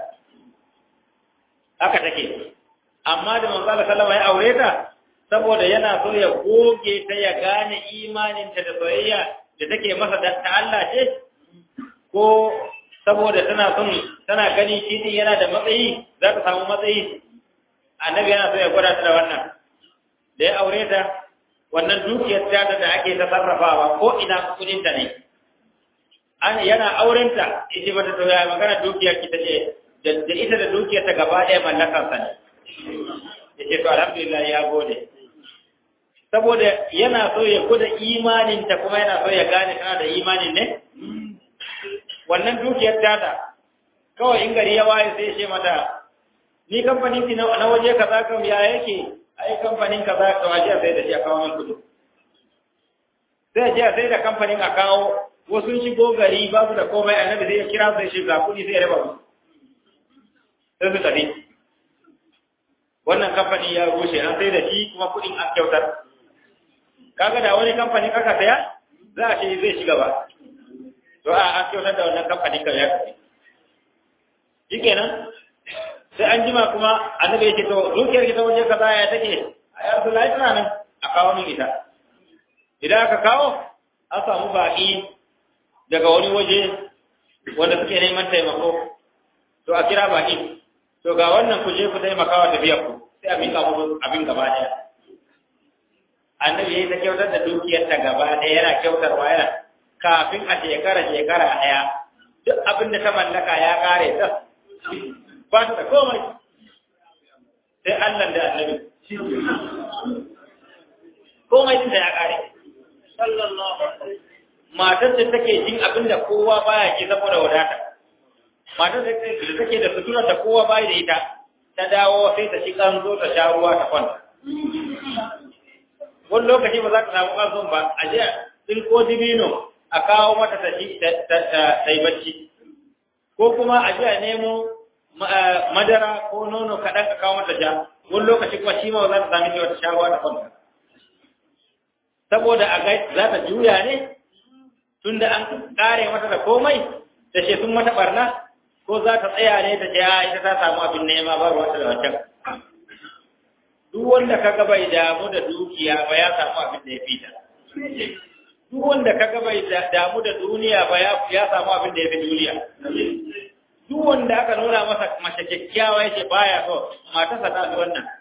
haka take amma da manzo Allah sallama ya aure ta saboda yana so ya goge ta ya gane imaninta da soyayya da take masa da ta Allah ce ko saboda tana son tana gani shi din yana da matsayi za ta samu matsayi annabi yana so ya gwada ta da wannan da ya aure ta wannan dukiyar ta da ake ta sarrafawa ko ina kudin ta ne an yana aurenta ita bata to ya magana dukiyar ki tace da ita da dukiyar ta gaba ɗaya mallakar sa ne ya to alhamdulillah ya gode saboda yana so ya kuda imanin ta kuma yana so ya gane kana da imanin ne wannan dukiyar tata kawai in gari ya waye sai ya ce mata ni kamfanin ki na waje kaza kam ya yake ai kamfanin kaza to aje sai da shi a kawo min kudi sai aje sai da kamfanin a kawo wasu shigo gari ba su da komai annabi sai ya kira sai shi ga kudi sai ya raba musu sai su tafi wannan kamfani ya rushe an sai da shi kuma kudin an kyautar kaga da wani kamfani kaka saya za a ce zai shiga ba to a an kyautar da wannan kamfanin kan ya tafi shikenan sai an jima kuma annabi ya ce to dukiyar ki ta waje kaza ya take a ya rasu lai tana nan a kawo min ita idan aka kawo an samu baƙi daga wani waje wanda suke neman taimako to a kira baƙi to ga wannan ku je ku taimaka wa tafiyar ku sai a miƙa muku abin gaba ɗaya annabi ya yi ta kyautar da dukiyar ta gaba ɗaya yana kyautarwa yana kafin a shekara shekara ɗaya duk abin da ta mallaka ya ƙare ta ba ta da komai sai Allah da annabi komai din da ya kare matar da take jin abin da kowa baya ji saboda wadata matar da take da sutura da kowa baya da ita ta dawo sai ta shi kanzo ta sha ruwa ta kwanta wani lokaci ba za ta samu kanzon ba a je in ko dibino a kawo mata ta yi bacci ko kuma a je a nemo madara ko nono kaɗan ka kawo mata sha wani lokaci kuma shi ma za ta sami cewa ta sha ruwa ta kwanta saboda a ga za ta juya ne tunda an kare mata da komai da ce sun mata barna ko za ta tsaya ne ta ce a ita ta samu abin nema ba ruwa da wancan duk wanda kaga bai damu da dukiya ba ya samu abin da ya fita duk wanda kaga bai damu da duniya ba ya samu abin da ya fi duniya duk wanda aka nuna masa mace kyakkyawa yake baya so matarsa ta su wannan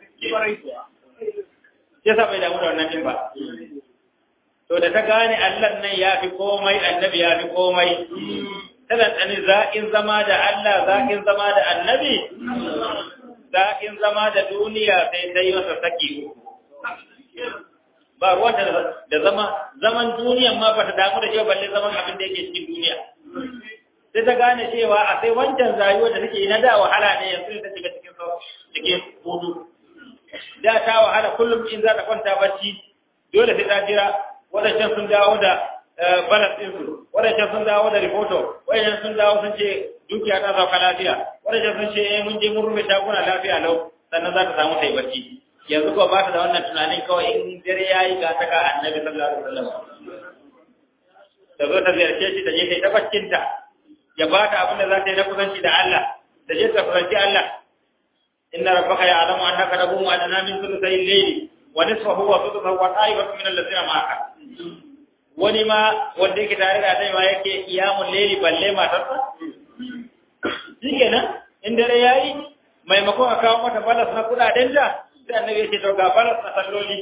ya sa bai damu da wannan din ba to da ta gane Allah nan ya fi komai annabi ya fi komai tana tsani za'in zama da Allah za'in zama da annabi za'in zama da duniya sai ta yi masa saki uku ba ruwan da zama zaman duniyan ma ba ta damu da cewa balle zaman abin da yake cikin duniya sai ta gane cewa a sai wancan rayuwar da take na da wahala ne yanzu ta shiga cikin cikin hudu da ta wahala kullum in za ta kwanta bacci dole sai ta jira wadancan sun dawo da balas ɗinsu wadancan sun dawo da rifoto wadancan sun dawo sun ce dukiya ta sauka lafiya wadancan sun ce eh mun je mun rufe shaguna lafiya lau sannan za ta samu ta yi bacci yanzu ko ba ta da wannan tunanin kawai in dare ya yi ga ta ga annabi sallallahu alaihi wasallam ta zo ta ziyarce shi ta je ta yi ta baccinta ya ba ta abin da za ta yi na kusanci da Allah da je ta kusanci Allah inna rabbaka ya'lamu annaka taqumu adna min thuluthay al-layli wa nisfahu wa thuluthahu wa ta'ifatu min alladhina ma'aka wani ma wanda yake tare da dai ma yake iyamul layli balle matarsa shikenan in dare yayi maimakon a kawo mata balas na kudaden da sai annabi ya ce to ga balas na salloli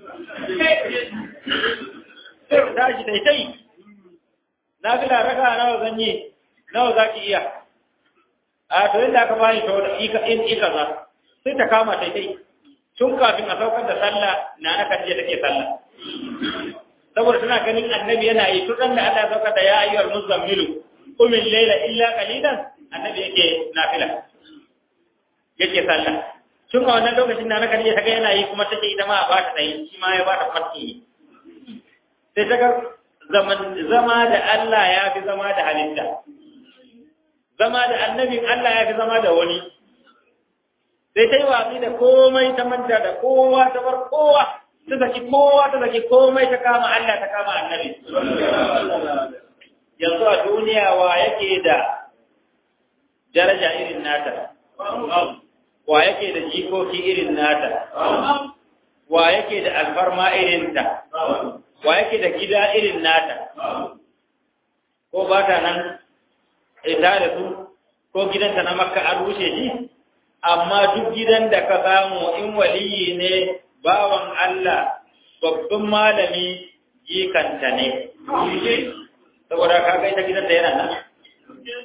sai tashi dai tai na fi da raka nawa zan yi nawa za ki iya a to yadda aka bani to in ika za sai ta kama ta dai tun kafin a saukar da sallah na na kan je take sallah saboda tana ganin annabi yana yi tun da Allah ya saukar da ya ayyuhal muzammilu qumil layla illa qalilan annabi yake nafila yake sallah tun a wannan lokacin da na kan je ta ga yana yi kuma take ita ma ba ta tsayi shi ma ya ba ta farki sai ta ga zama da Allah ya fi zama da halitta zama da annabin Allah ya fi zama da wani sai ta yi watsi da komai ta manta da kowa ta bar kowa ta zaki kowa ta zaki komai ta kama Allah ta kama annabi yanzu a duniya wa yake da daraja irin nata wa yake da jikoki irin nata wa yake da alfarma irin ta wa yake da gida irin nata ko ba ta nan ita da su ko gidanta na makka an rushe shi amma duk gidan da ka samu in waliyi ne bawan Allah babban malami jikanta ne saboda ka ga ita gidan da yana nan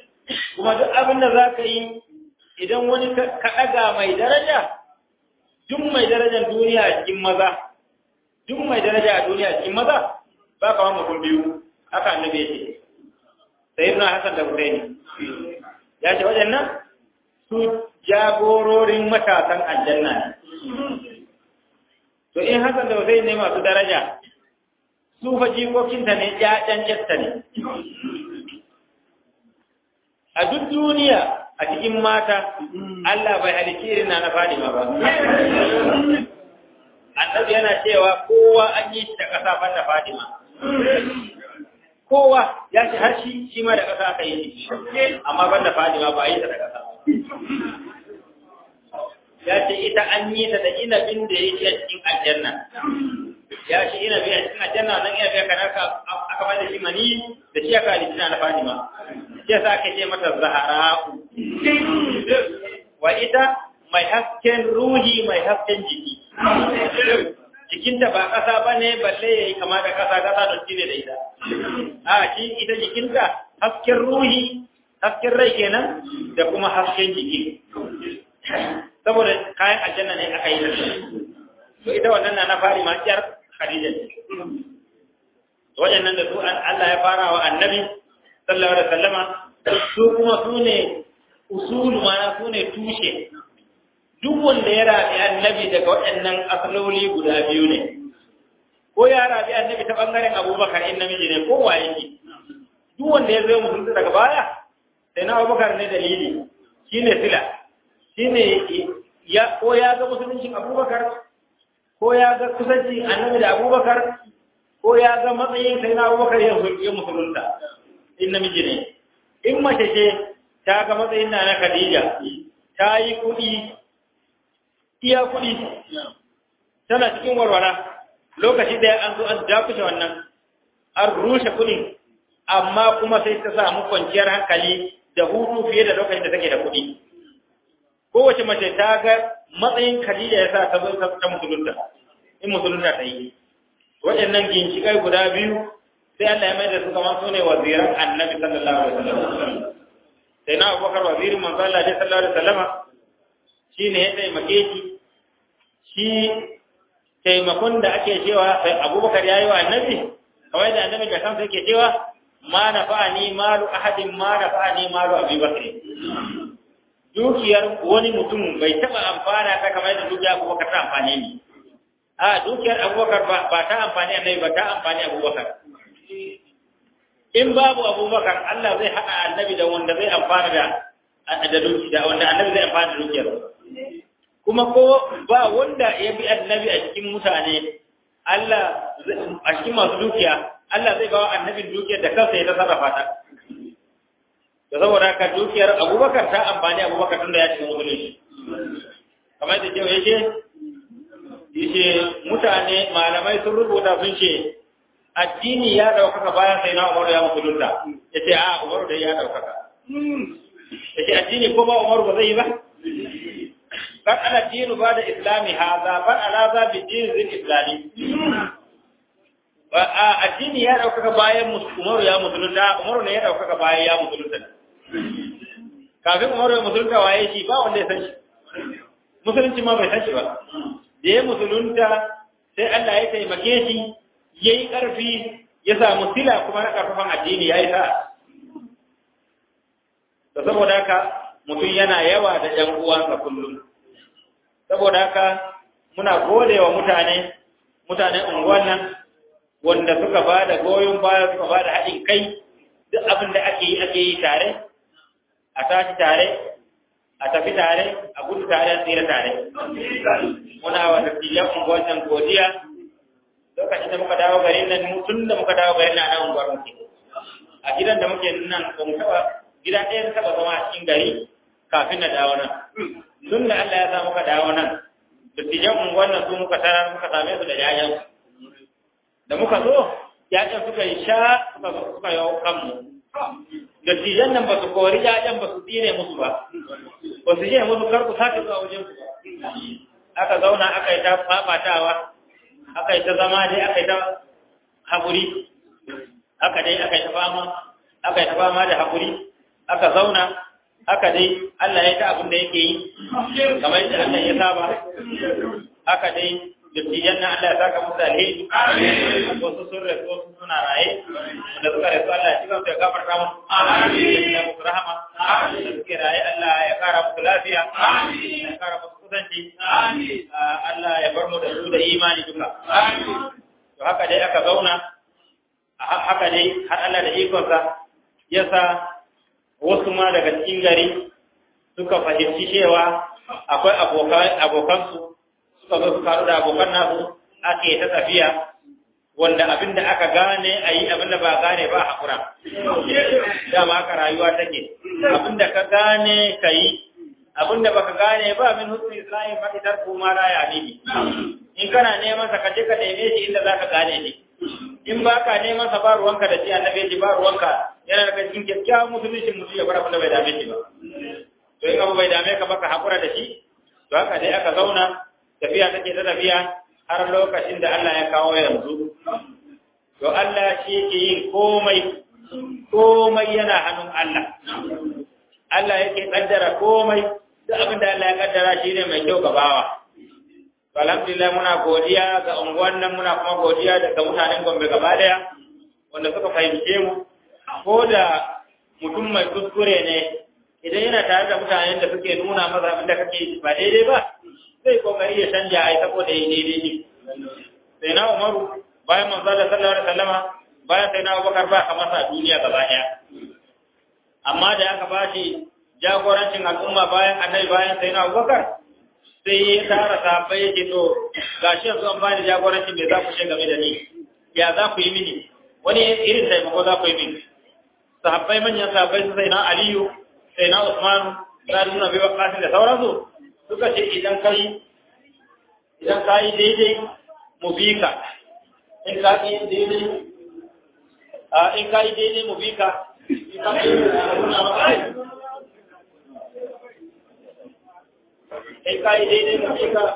kuma duk abin da za ka yi idan wani ka ɗaga mai daraja duk mai darajar duniya a cikin maza duk mai daraja a duniya a cikin maza ba ka wani mutum biyu haka annabi ya ce sayyidina hasan da husaini ya ce waɗannan su jagororin matasan aljanna ne to in hasan da husaini ne masu daraja su fa jikokinta ne ƴaƴan ƴarta ne a duk duniya a cikin mata Allah bai halicci irin na na Fadima ba annabi yana cewa kowa an yi shi da ƙasa ban da Fadima kowa ya ce har shi shi ma da ƙasa aka yi shi amma ban da Fadima ba a yi ta da ƙasa ya ce ita an yi ta da inabin da ya ce a cikin aljanna ya ce inabi a cikin aljanna nan inabi aka narka aka bada shi mani da shi aka halitta na Fadima shi yasa aka ce mata Zahra'u wa ita mai hasken ruhi mai hasken jiki jikinta ba ƙasa ba ne balle ya yi kama da ƙasa ƙasa don cire da ita a shi ita jikinta hasken ruhi hasken rai kenan da kuma hasken jiki saboda kayan aljanna ne aka yi da to ita wannan na na fari ma ƙyar khadija ce waɗannan da su Allah ya fara wa annabi sallallahu alaihi wasallama su kuma su ne usulu mana su ne tushe duk wanda ya rabi annabi daga waɗannan asaloli guda biyu ne ko ya rabi annabi ta bangaren abubakar in namiji ne ko waye ne duk wanda ya zo musulunta daga baya sai na abubakar ne dalili shine sila shine ya ko ya ga musuluncin abubakar ko ya ga kusanci annabi da abubakar ko ya ga matsayin sai na abubakar ya musulunta in namiji ne in mace ce ta ga matsayin na na khadija ta yi kuɗi iya kuɗi tana cikin warwara lokaci ɗaya an zo an dakushe wannan an rushe kuɗin amma kuma sai ta samu kwanciyar hankali da hutu fiye da lokacin da take da kuɗi kowace mace ta ga matsayin Khadija ya sa ta zo ta musulunta in musulunta ta yi waɗannan ginshiƙai guda biyu sai Allah ya mai da su kamar su ne waziran annabi sallallahu alaihi wasallam sai na abubakar wazirin manzo Allah sallallahu alaihi wasallam shi ne ya taimake shi shi taimakon da ake cewa sai abubakar ya yi wa annabi kawai da annabi da kansa yake cewa ma na fa'ani malu ahadin ma na fa'ani malu abubakar dukiyar wani mutum bai taɓa amfana ta kamar da dukiyar abubakar ta amfani ni a dukiyar abubakar ba ta amfani annabi ba ta amfani abubakar in babu abubakar Allah zai haɗa annabi da wanda zai amfana da da dukiya wanda annabi zai amfana da dukiyar kuma ko ba wanda ya bi annabi a cikin mutane Allah a cikin masu dukiya Allah zai bawa annabin dukiyar da kansa ya ta sarrafa ta da saboda haka dukiyar Abubakar ta amfani Abubakar tunda ya cikin musulunci kamar da cewa yake yace mutane malamai sun rubuta sun ce addini ya daukaka bayan sai na Umaru ya musulunta yace a Umaru dai ya daukaka yace addini ko ba Umaru ba zai yi ba bal ala dinu ba da islami haza bal ala za bi din zin islami a addini ya daukaka bayan Umaru ya musulunta Umaru ne ya daukaka bayan ya musulunta kafin Umaru ya musulunta waye shi ba wanda ya san shi musulunci ma bai san shi ba da ya musulunta sai Allah ya taimake shi yayi karfi ya samu sila kuma na karfafan addini yayi sa da saboda haka mutum yana yawa da ‘yan uwansa kullum. Saboda haka muna gode wa mutane, mutanen unguwan nan, wanda suka ba da goyon baya suka ba da haɗin kai, duk abin da ake yi ake yi tare, a tashi tare, a tafi tare, a gudu tare, a tsira tare. Muna wa dattijan unguwan nan godiya, lokacin da muka dawo garin nan, tun da muka dawo garin nan a unguwar muke. A gidan da muke nan, ba mu taɓa gida ɗaya na taɓa zama a cikin gari kafin na dawo nan tun da Allah ya sa muka dawo nan dattijan unguwar nan su muka tarar muka same su da yayan da muka zo yayan suka yi sha suka suka yi kanmu dattijan nan ba su kori yayan ba su tsire musu ba ba su je musu kar ku sake zuwa wajen su aka zauna aka yi ta fafatawa aka yi ta zama dai aka yi ta haƙuri aka dai aka yi ta fama aka yi ta fama da haƙuri aka zauna haka dai Allah ya ta abin da yake yi kamar yadda Allah ya saba haka dai dattijan na Allah ya saka musu alheri wasu sun rasu wasu suna raye da suka rasu Allah ya cika su ya gafarta musu ya musu rahama da suke raye Allah ya kara musu lafiya ya kara musu kusanci Allah ya bar mu da su da imani duka to haka dai aka zauna haka dai har Allah da ikonsa ya sa wasu ma daga cikin gari suka fahimci cewa akwai abokansu suka zo suka haɗu da abokan nasu ake ta tafiya wanda abinda aka gane a yi abinda ba gane ba haƙura dama haka rayuwa take abinda ka gane ka yi abinda baka gane ba min husni islamin fa'itar kuma la ya ne in kana neman sa ka je ka neme shi inda zaka gane ne in ba ka neman sa ba ruwanka da shi annabi ji ba ruwanka yana daga cikin kyakkyawan musulunci mutum ya bar abin da bai dame shi ba to in abu bai dame ka ba ka hakura da shi to haka dai aka zauna tafiya take ta tafiya har lokacin da Allah ya kawo yanzu to Allah shi yake yin komai komai yana hannun Allah Allah yake kaddara komai duk abin da Allah ya kaddara shi ne mai kyau ga bawa alhamdulillah muna godiya ga unguwan nan muna kuma godiya daga mutanen Gombe gaba daya wanda suka fahimce mu ko da mutum mai kuskure ne idan yana tare da mutanen da suke nuna masa abin da kake ba daidai ba zai kokari ya canja ai saboda yi daidai ne sai na Umaru bayan manzo da sallallahu alaihi wasallama bayan sai na Abubakar ba kamar sa duniya gaba daya amma da aka bashi jagorancin al'umma bayan annabi bayan sai na Abubakar sai ya tara sahabbai ya ce to gashi yanzu an bani jagoranci me za ku ce game da ni ya za ku yi mini wani irin taimako za ku yi mini sahabbai manyan sahabbai su sai na aliyu sai na usmanu za su nuna bai wakasin da sauransu suka ce idan ka yi idan ka yi daidai mu bi ka in ka yi daidai a in ka yi daidai mu bi ka in ka yi in ka yi daidai mu bi ka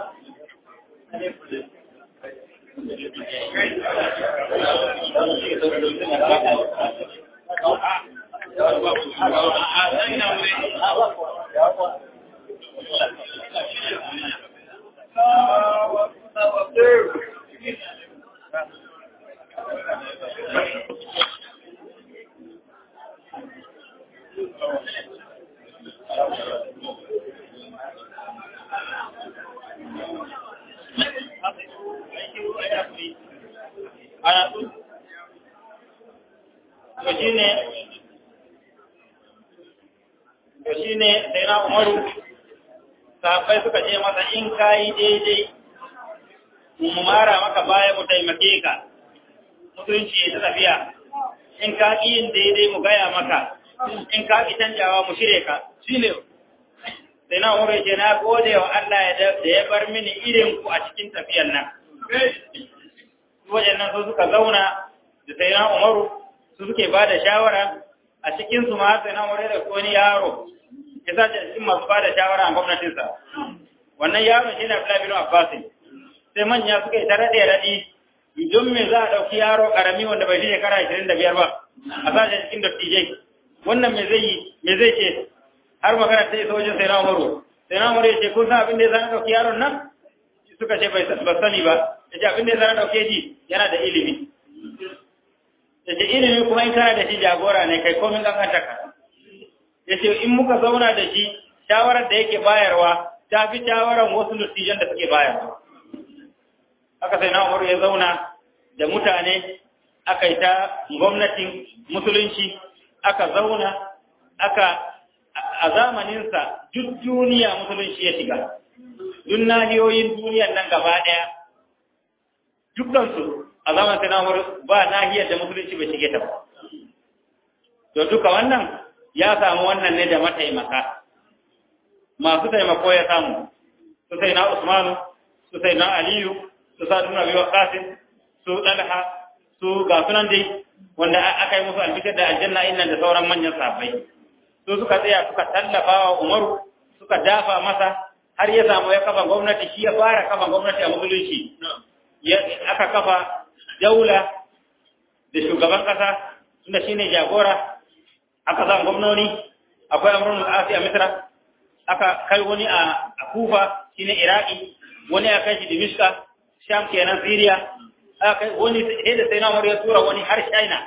to shine to shine sai na umaru sahabbai suka ce masa in kayi daidai mu mara maka baya mu taimake ka mutunci ta tafiya in ka ƙi yin daidai mu gaya maka in ka ƙi canjawa mu shirye ka shine sai na umaru ce na gode wa Allah da ya bar mini irin ku a cikin tafiyan nan wajen nan su suka zauna da sai na umaru su suke ba da shawara a cikin su ma sai na umaru da wani yaro ya sa ta cikin masu ba da shawara a gwamnatinsa wannan yaron shi ne Abdullahi bin Abbas sai manya suka yi ta rade radi idan me za a dauki yaro karami wanda bai shi shekara 25 ba a sa shi cikin dattijai wannan me zai yi me zai ce har magana ta isa wajen sai na umaru sai na umaru ya ce kun san abin da ya zana dauki yaron nan suka ce bai sani ba ya ce abin da ya zana dauke ji yana da ilimi ya ce ilimi kuma in kana da shi jagora ne kai komin kankanta ka ya ce in muka zauna da shi shawarar da yake bayarwa ta fi shawarar wasu nutijan da suke bayarwa haka sai na umaru ya zauna da mutane aka yi ta gwamnatin musulunci aka zauna aka a zamaninsa duk duniya musulunci ya shiga duk nahiyoyin duniyan nan gaba ɗaya dukkansu a zaman sai na ba nahiyar da musulunci bai shige ta ba to duka wannan ya samu wannan ne da mataimaka masu taimako ya samu su sai na usmanu su sai na aliyu su sa duna biyu kasin su dalha su ga sunan dai wanda aka yi musu albishir da aljanna innan da sauran manyan sahabbai su suka tsaya suka tallafa wa umaru suka dafa masa har ya samu ya kafa gwamnati shi ya fara kafa gwamnati a musulunci aka kafa daula da shugaban kasa tunda shine jagora aka zan gwamnoni akwai amrun al-asi a misra aka kai wani a kufa shine iraki wani aka kai shi dimishka sham kenan syria aka kai wani sai da sai na umar ya tura wani har china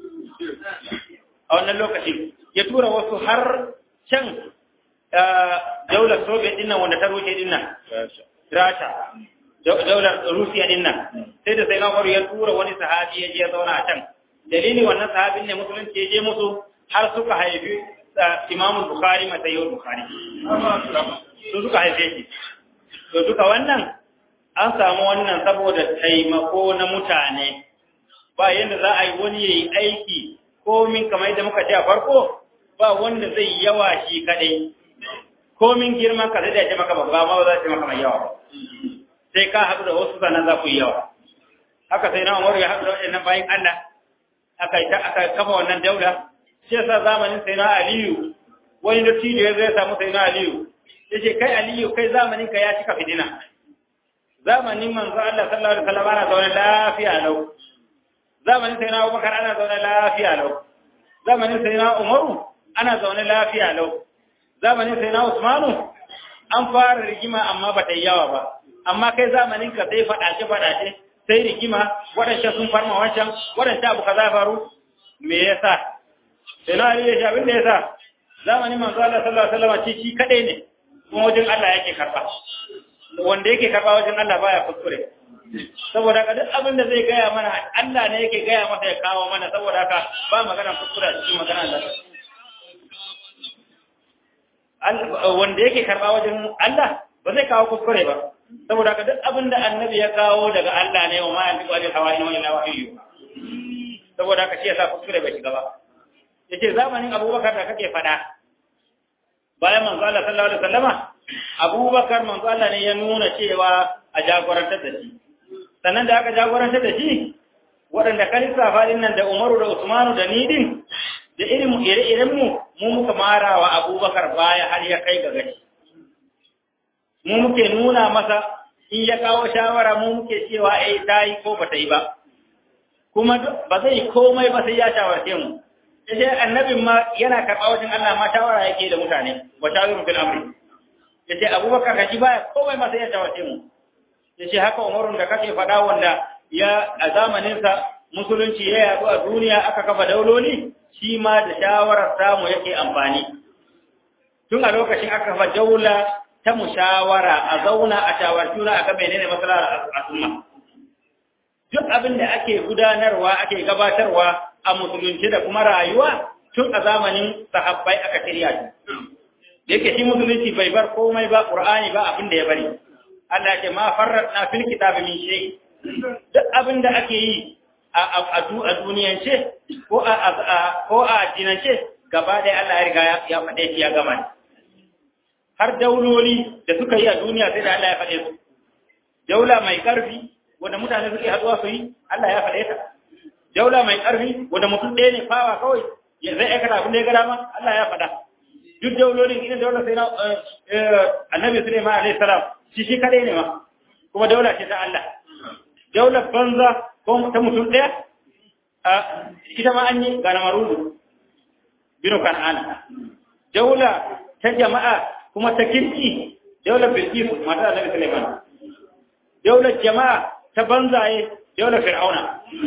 a wannan lokacin ya tura wasu har can daular soviet din nan wanda ta rushe din nan rasha daular rusiya din nan sai da sai na umar ya tura wani sahabi ya je ya zauna a can dalili wannan sahabin ne musulunci ya je musu har suka haifi imamul bukhari matayyul bukhari su suka haife shi to duka wannan an samu wannan saboda taimako na mutane ba yadda za a yi wani ya yi aiki komin kamar yadda muka ce a farko ba wanda zai yawa shi kadai komin girman ka zai da ce maka babba ma ba za ce maka mai yawa sai ka haɗu da wasu sannan za ku yi yawa haka sai na umaru ya haɗu da waɗannan bayan Allah aka aka kafa wannan daula shi yasa zamanin sai na Aliyu wani dattijo ya zai samu sai na Aliyu yace kai Aliyu kai zamanin ka ya cika fitina zamanin manzo Allah sallallahu alaihi wasallam ana zaune lafiya lau zamanin sai na Abubakar ana zaune lafiya lau zamanin sai na Umaru ana zaune lafiya lau zamanin sai na Usmanu an fara rigima amma ba ta yi yawa ba amma kai zamanin ka sai faɗace faɗace sai rigima waɗancan sun farma wancan waɗancan abu kaza faru me yasa sai na Ali ya abin da yasa zamanin manzo Allah sallallahu alaihi wasallam ci shi kadai ne kuma wajen Allah yake karba wanda yake karba wajen Allah baya kuskure saboda haka duk abin da zai gaya mana Allah ne yake gaya masa ya kawo mana saboda haka ba magana kuskure cikin magana Allah wanda yake karba wajen Allah ba zai kawo kuskure ba saboda haka duk abin da annabi ya kawo daga Allah ne wa ma yantiqu anil hawa in huwa illa wahyu saboda haka shi yasa kuskure bai shiga ba yace zamanin Abubakar da kake fada bayan manzo Allah sallallahu alaihi wasallama Abubakar manzo Allah ne ya nuna cewa a jagorantar da shi sannan da aka jagorantar da shi waɗanda kalisa fadin nan da Umaru da Usmanu da ni din da irin ire-iren mu mu muka mara wa Abubakar baya har ya kai ga gaci mu muke nuna masa in ya kawo shawara mu muke cewa eh ta yi ko ba ta yi ba kuma ba zai komai ba sai ya shawarce mu sai annabin ma yana karɓa wajen Allah ma shawara yake da mutane wa shawiru fil amri yace Abubakar kaji baya komai ma sai ya shawarce mu yace haka Umarun da kake faɗa wanda ya a zamanin sa musulunci ya yaɗu a duniya aka kafa dauloli shi ma da shawarar samu yake amfani tun a lokacin aka kafa daula ta mushawara a zauna a shawartuna a ga menene maslahar al'umma duk abin da ake gudanarwa ake gabatarwa a musulunci da kuma rayuwa tun a zamanin sahabbai aka shirya shi yake shi musulunci bai bar komai ba qur'ani ba abin da ya bari Allah ya ce ma farratna fil kitabi min shay duk abin da ake yi a a a duniyance ko a ko a dinance gaba ɗaya Allah ya riga ya faɗe shi ya gama har dauloli da suka yi a duniya sai da Allah ya faɗe su daula mai ƙarfi wanda mutane suke haɗuwa su yi Allah ya faɗe ta daula mai ƙarfi wanda mutum ɗaya ne fawa kawai ya zai aikata abin da ya gada ma Allah ya faɗa duk daulolin irin daular sai na annabi Sulaiman alaihi salam shi shi kadai ne ma kuma daula ce ta Allah daular banza ko ta mutum ɗaya a ita ma an yi ga na marudu binu kan'ana daula ta jama'a kuma ta kirki daular bilkisu mata annabi Sulaiman daular jama'a ta banzaye daular fir'auna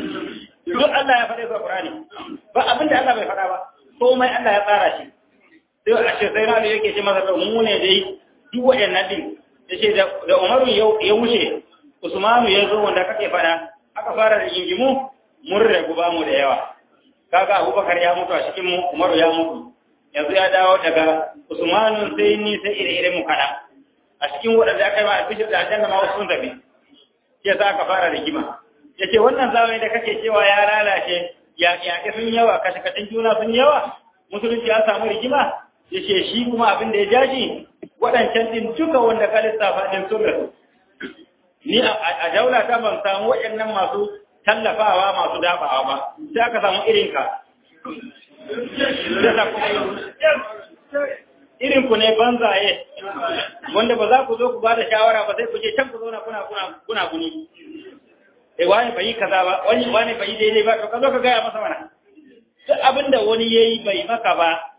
duk Allah ya faɗe su a Qur'ani ba abin da Allah bai faɗa ba komai Allah ya tsara shi sai a ce sai Rabi yake ce masa mu ne dai duk waɗannan din yace da da Umaru ya wuce Usmanu ya zo wanda kake faɗa aka fara da gingimu mun ragu ba mu da yawa kaga Abubakar ya mutu a cikin mu Umaru ya mutu yanzu ya dawo daga Usmanu sai ni sai ire-ire mu kada a cikin waɗanda aka yi ma albishir da aljanna ma wasu sun tafi ya za ka fara rigima ya ce wannan zamani da kake cewa ya lalace yaƙe sun yawa kashe-kashen juna sun yawa musulunci ya samu rigima ya ce shi kuma abin da ya jaji waɗancan ɗin duka wanda ka lissafa ɗin sun rasu ni a daula ta ban samu waɗannan masu tallafawa masu dafawa ba sai aka samu irinka irin ku ne banzaye wanda ba za ku zo ku ba da shawara ba sai ku je can ku zauna kuna kuna kuna guni eh wani bai kaza ba wani wani bai daidai ba to ka zo ka gaya masa mana duk abinda wani yayi bai maka ba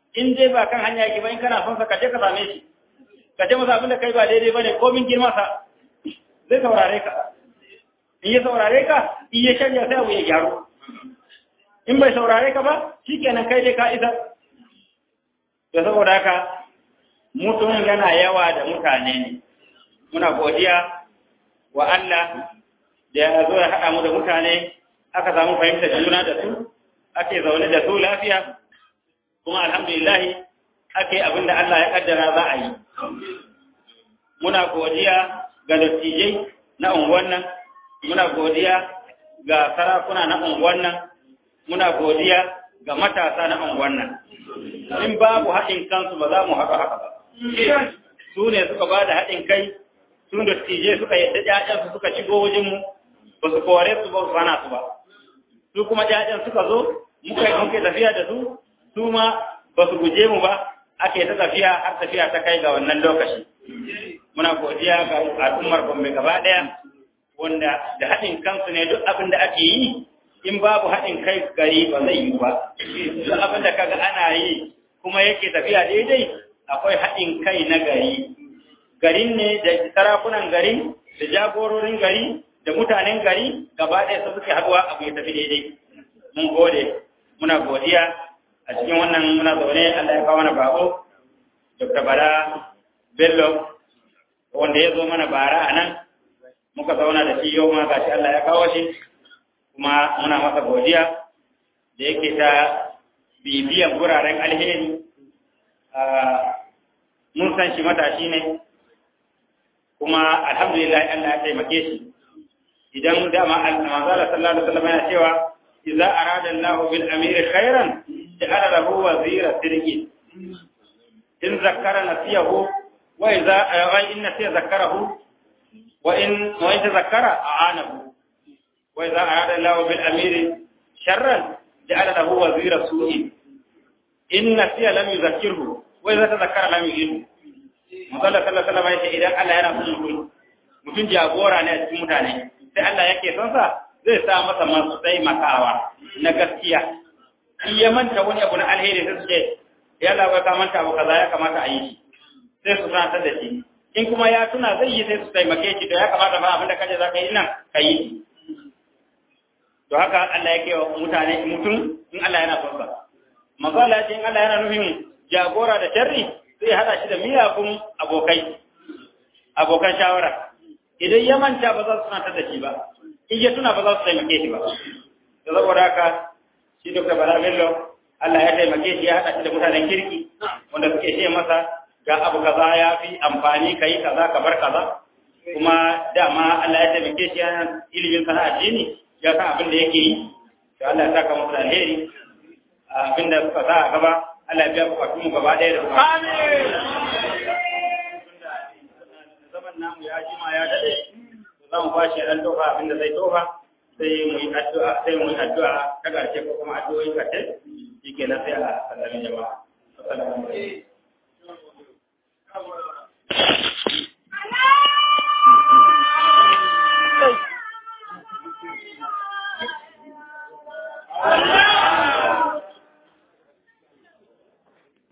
in dai ba kan hanya yake ba in kana son sa ka je ka same shi ka ce masa abin da kai ba daidai bane ko min girma sa zai saurare ka in ya saurare ka in ya shirya sai abu ya gyaru in bai saurare ka ba shikenan kai dai ka isa to saboda haka mutum yana yawa da mutane ne muna godiya wa Allah da ya zo ya haɗa mu da mutane aka samu fahimtar juna da su ake zaune da su lafiya kuma alhamdulillah ake abin da Allah ya kaddara za a yi muna godiya ga dattijai na unguwan nan muna godiya ga sarakuna na unguwan nan muna godiya ga matasa na unguwan nan in babu haɗin kansu ba za mu haɗu haka ba su ne suka ba da haɗin kai su dattijai suka yadda ƴaƴansu suka shigo wajenmu ba su kore su ba su hana su ba su kuma ƴaƴan suka zo muka muke tafiya da su su ma ba su guje mu ba ake ta tafiya har tafiya ta kai ga wannan lokaci muna godiya ga al'ummar Gombe gaba ɗaya wanda da haɗin kansu ne duk abin da ake yi in babu haɗin kai gari ba zai yi ba duk abin da kaga ana yi kuma yake tafiya daidai akwai haɗin kai na gari garin ne da sarakunan gari da jagororin gari da mutanen gari gaba ɗaya su suke haɗuwa abu ya tafi daidai mun gode muna godiya a cikin wannan muna zaune Allah ya kawo mana bako Dr. Bala Bello wanda ya zo mana bara a nan muka zauna da shi yau ma gashi Allah ya kawo shi kuma muna masa godiya da yake ta bibiyan guraren alheri mun san shi matashi ne kuma alhamdulillah Allah ya taimake shi idan dama manzala sallallahu alaihi wasallam yana cewa idza arada Allahu bil amir khairan ja'ala lahu wazira sirri in zakkara nasiyahu wa idza wa in nasiya zakkarahu wa in wa in tazakkara a'anahu wa idza arada Allahu bil amir sharran ja'ala lahu wazira su'i in nasiya lam yuzakkirhu wa idza tazakkara lam yu'inhu Musallar sallallahu alaihi wasallam idan Allah yana son mutum mutum jagora ne a cikin mutane sai Allah yake son sa zai sa masa masu taimakawa na gaskiya in ya manta wani abu na alheri sai su ce ya labar ka manta abu kaza ya kamata a yi shi sai su sanar da shi in kuma ya tuna zai yi sai su taimake shi to ya kamata ba abinda kaje za ka yi nan ka yi to haka Allah yake wa mutane mutum in Allah yana son sa magana ce in Allah yana nufin jagora da sharri zai hada shi da miyagun abokai abokan shawara idan ya manta ba za su tunatar da shi ba in ya tuna ba za su taimake shi ba da saboda haka shi dr bala bello Allah ya taimake shi ya hada shi da mutanen kirki wanda suke ce masa ga abu kaza ya fi amfani kai kaza ka bar kaza kuma dama Allah ya taimake shi yana ilimin sana addini ya san abin da yake yi to Allah ya saka masa alheri abin da suka sa a gaba Allah ya biya bukatun mu gaba ɗaya da kuma. Amin. Zaman namu ya jima ya daɗe, za mu ba shi ɗan tofa abinda zai tofa, sai mu yi addu'a, sai mu yi addu'a ta ƙarshe ko kuma addu'o'i ƙarshe, shi ke sai a sallami jama'a. Assalamu alaikum. Allah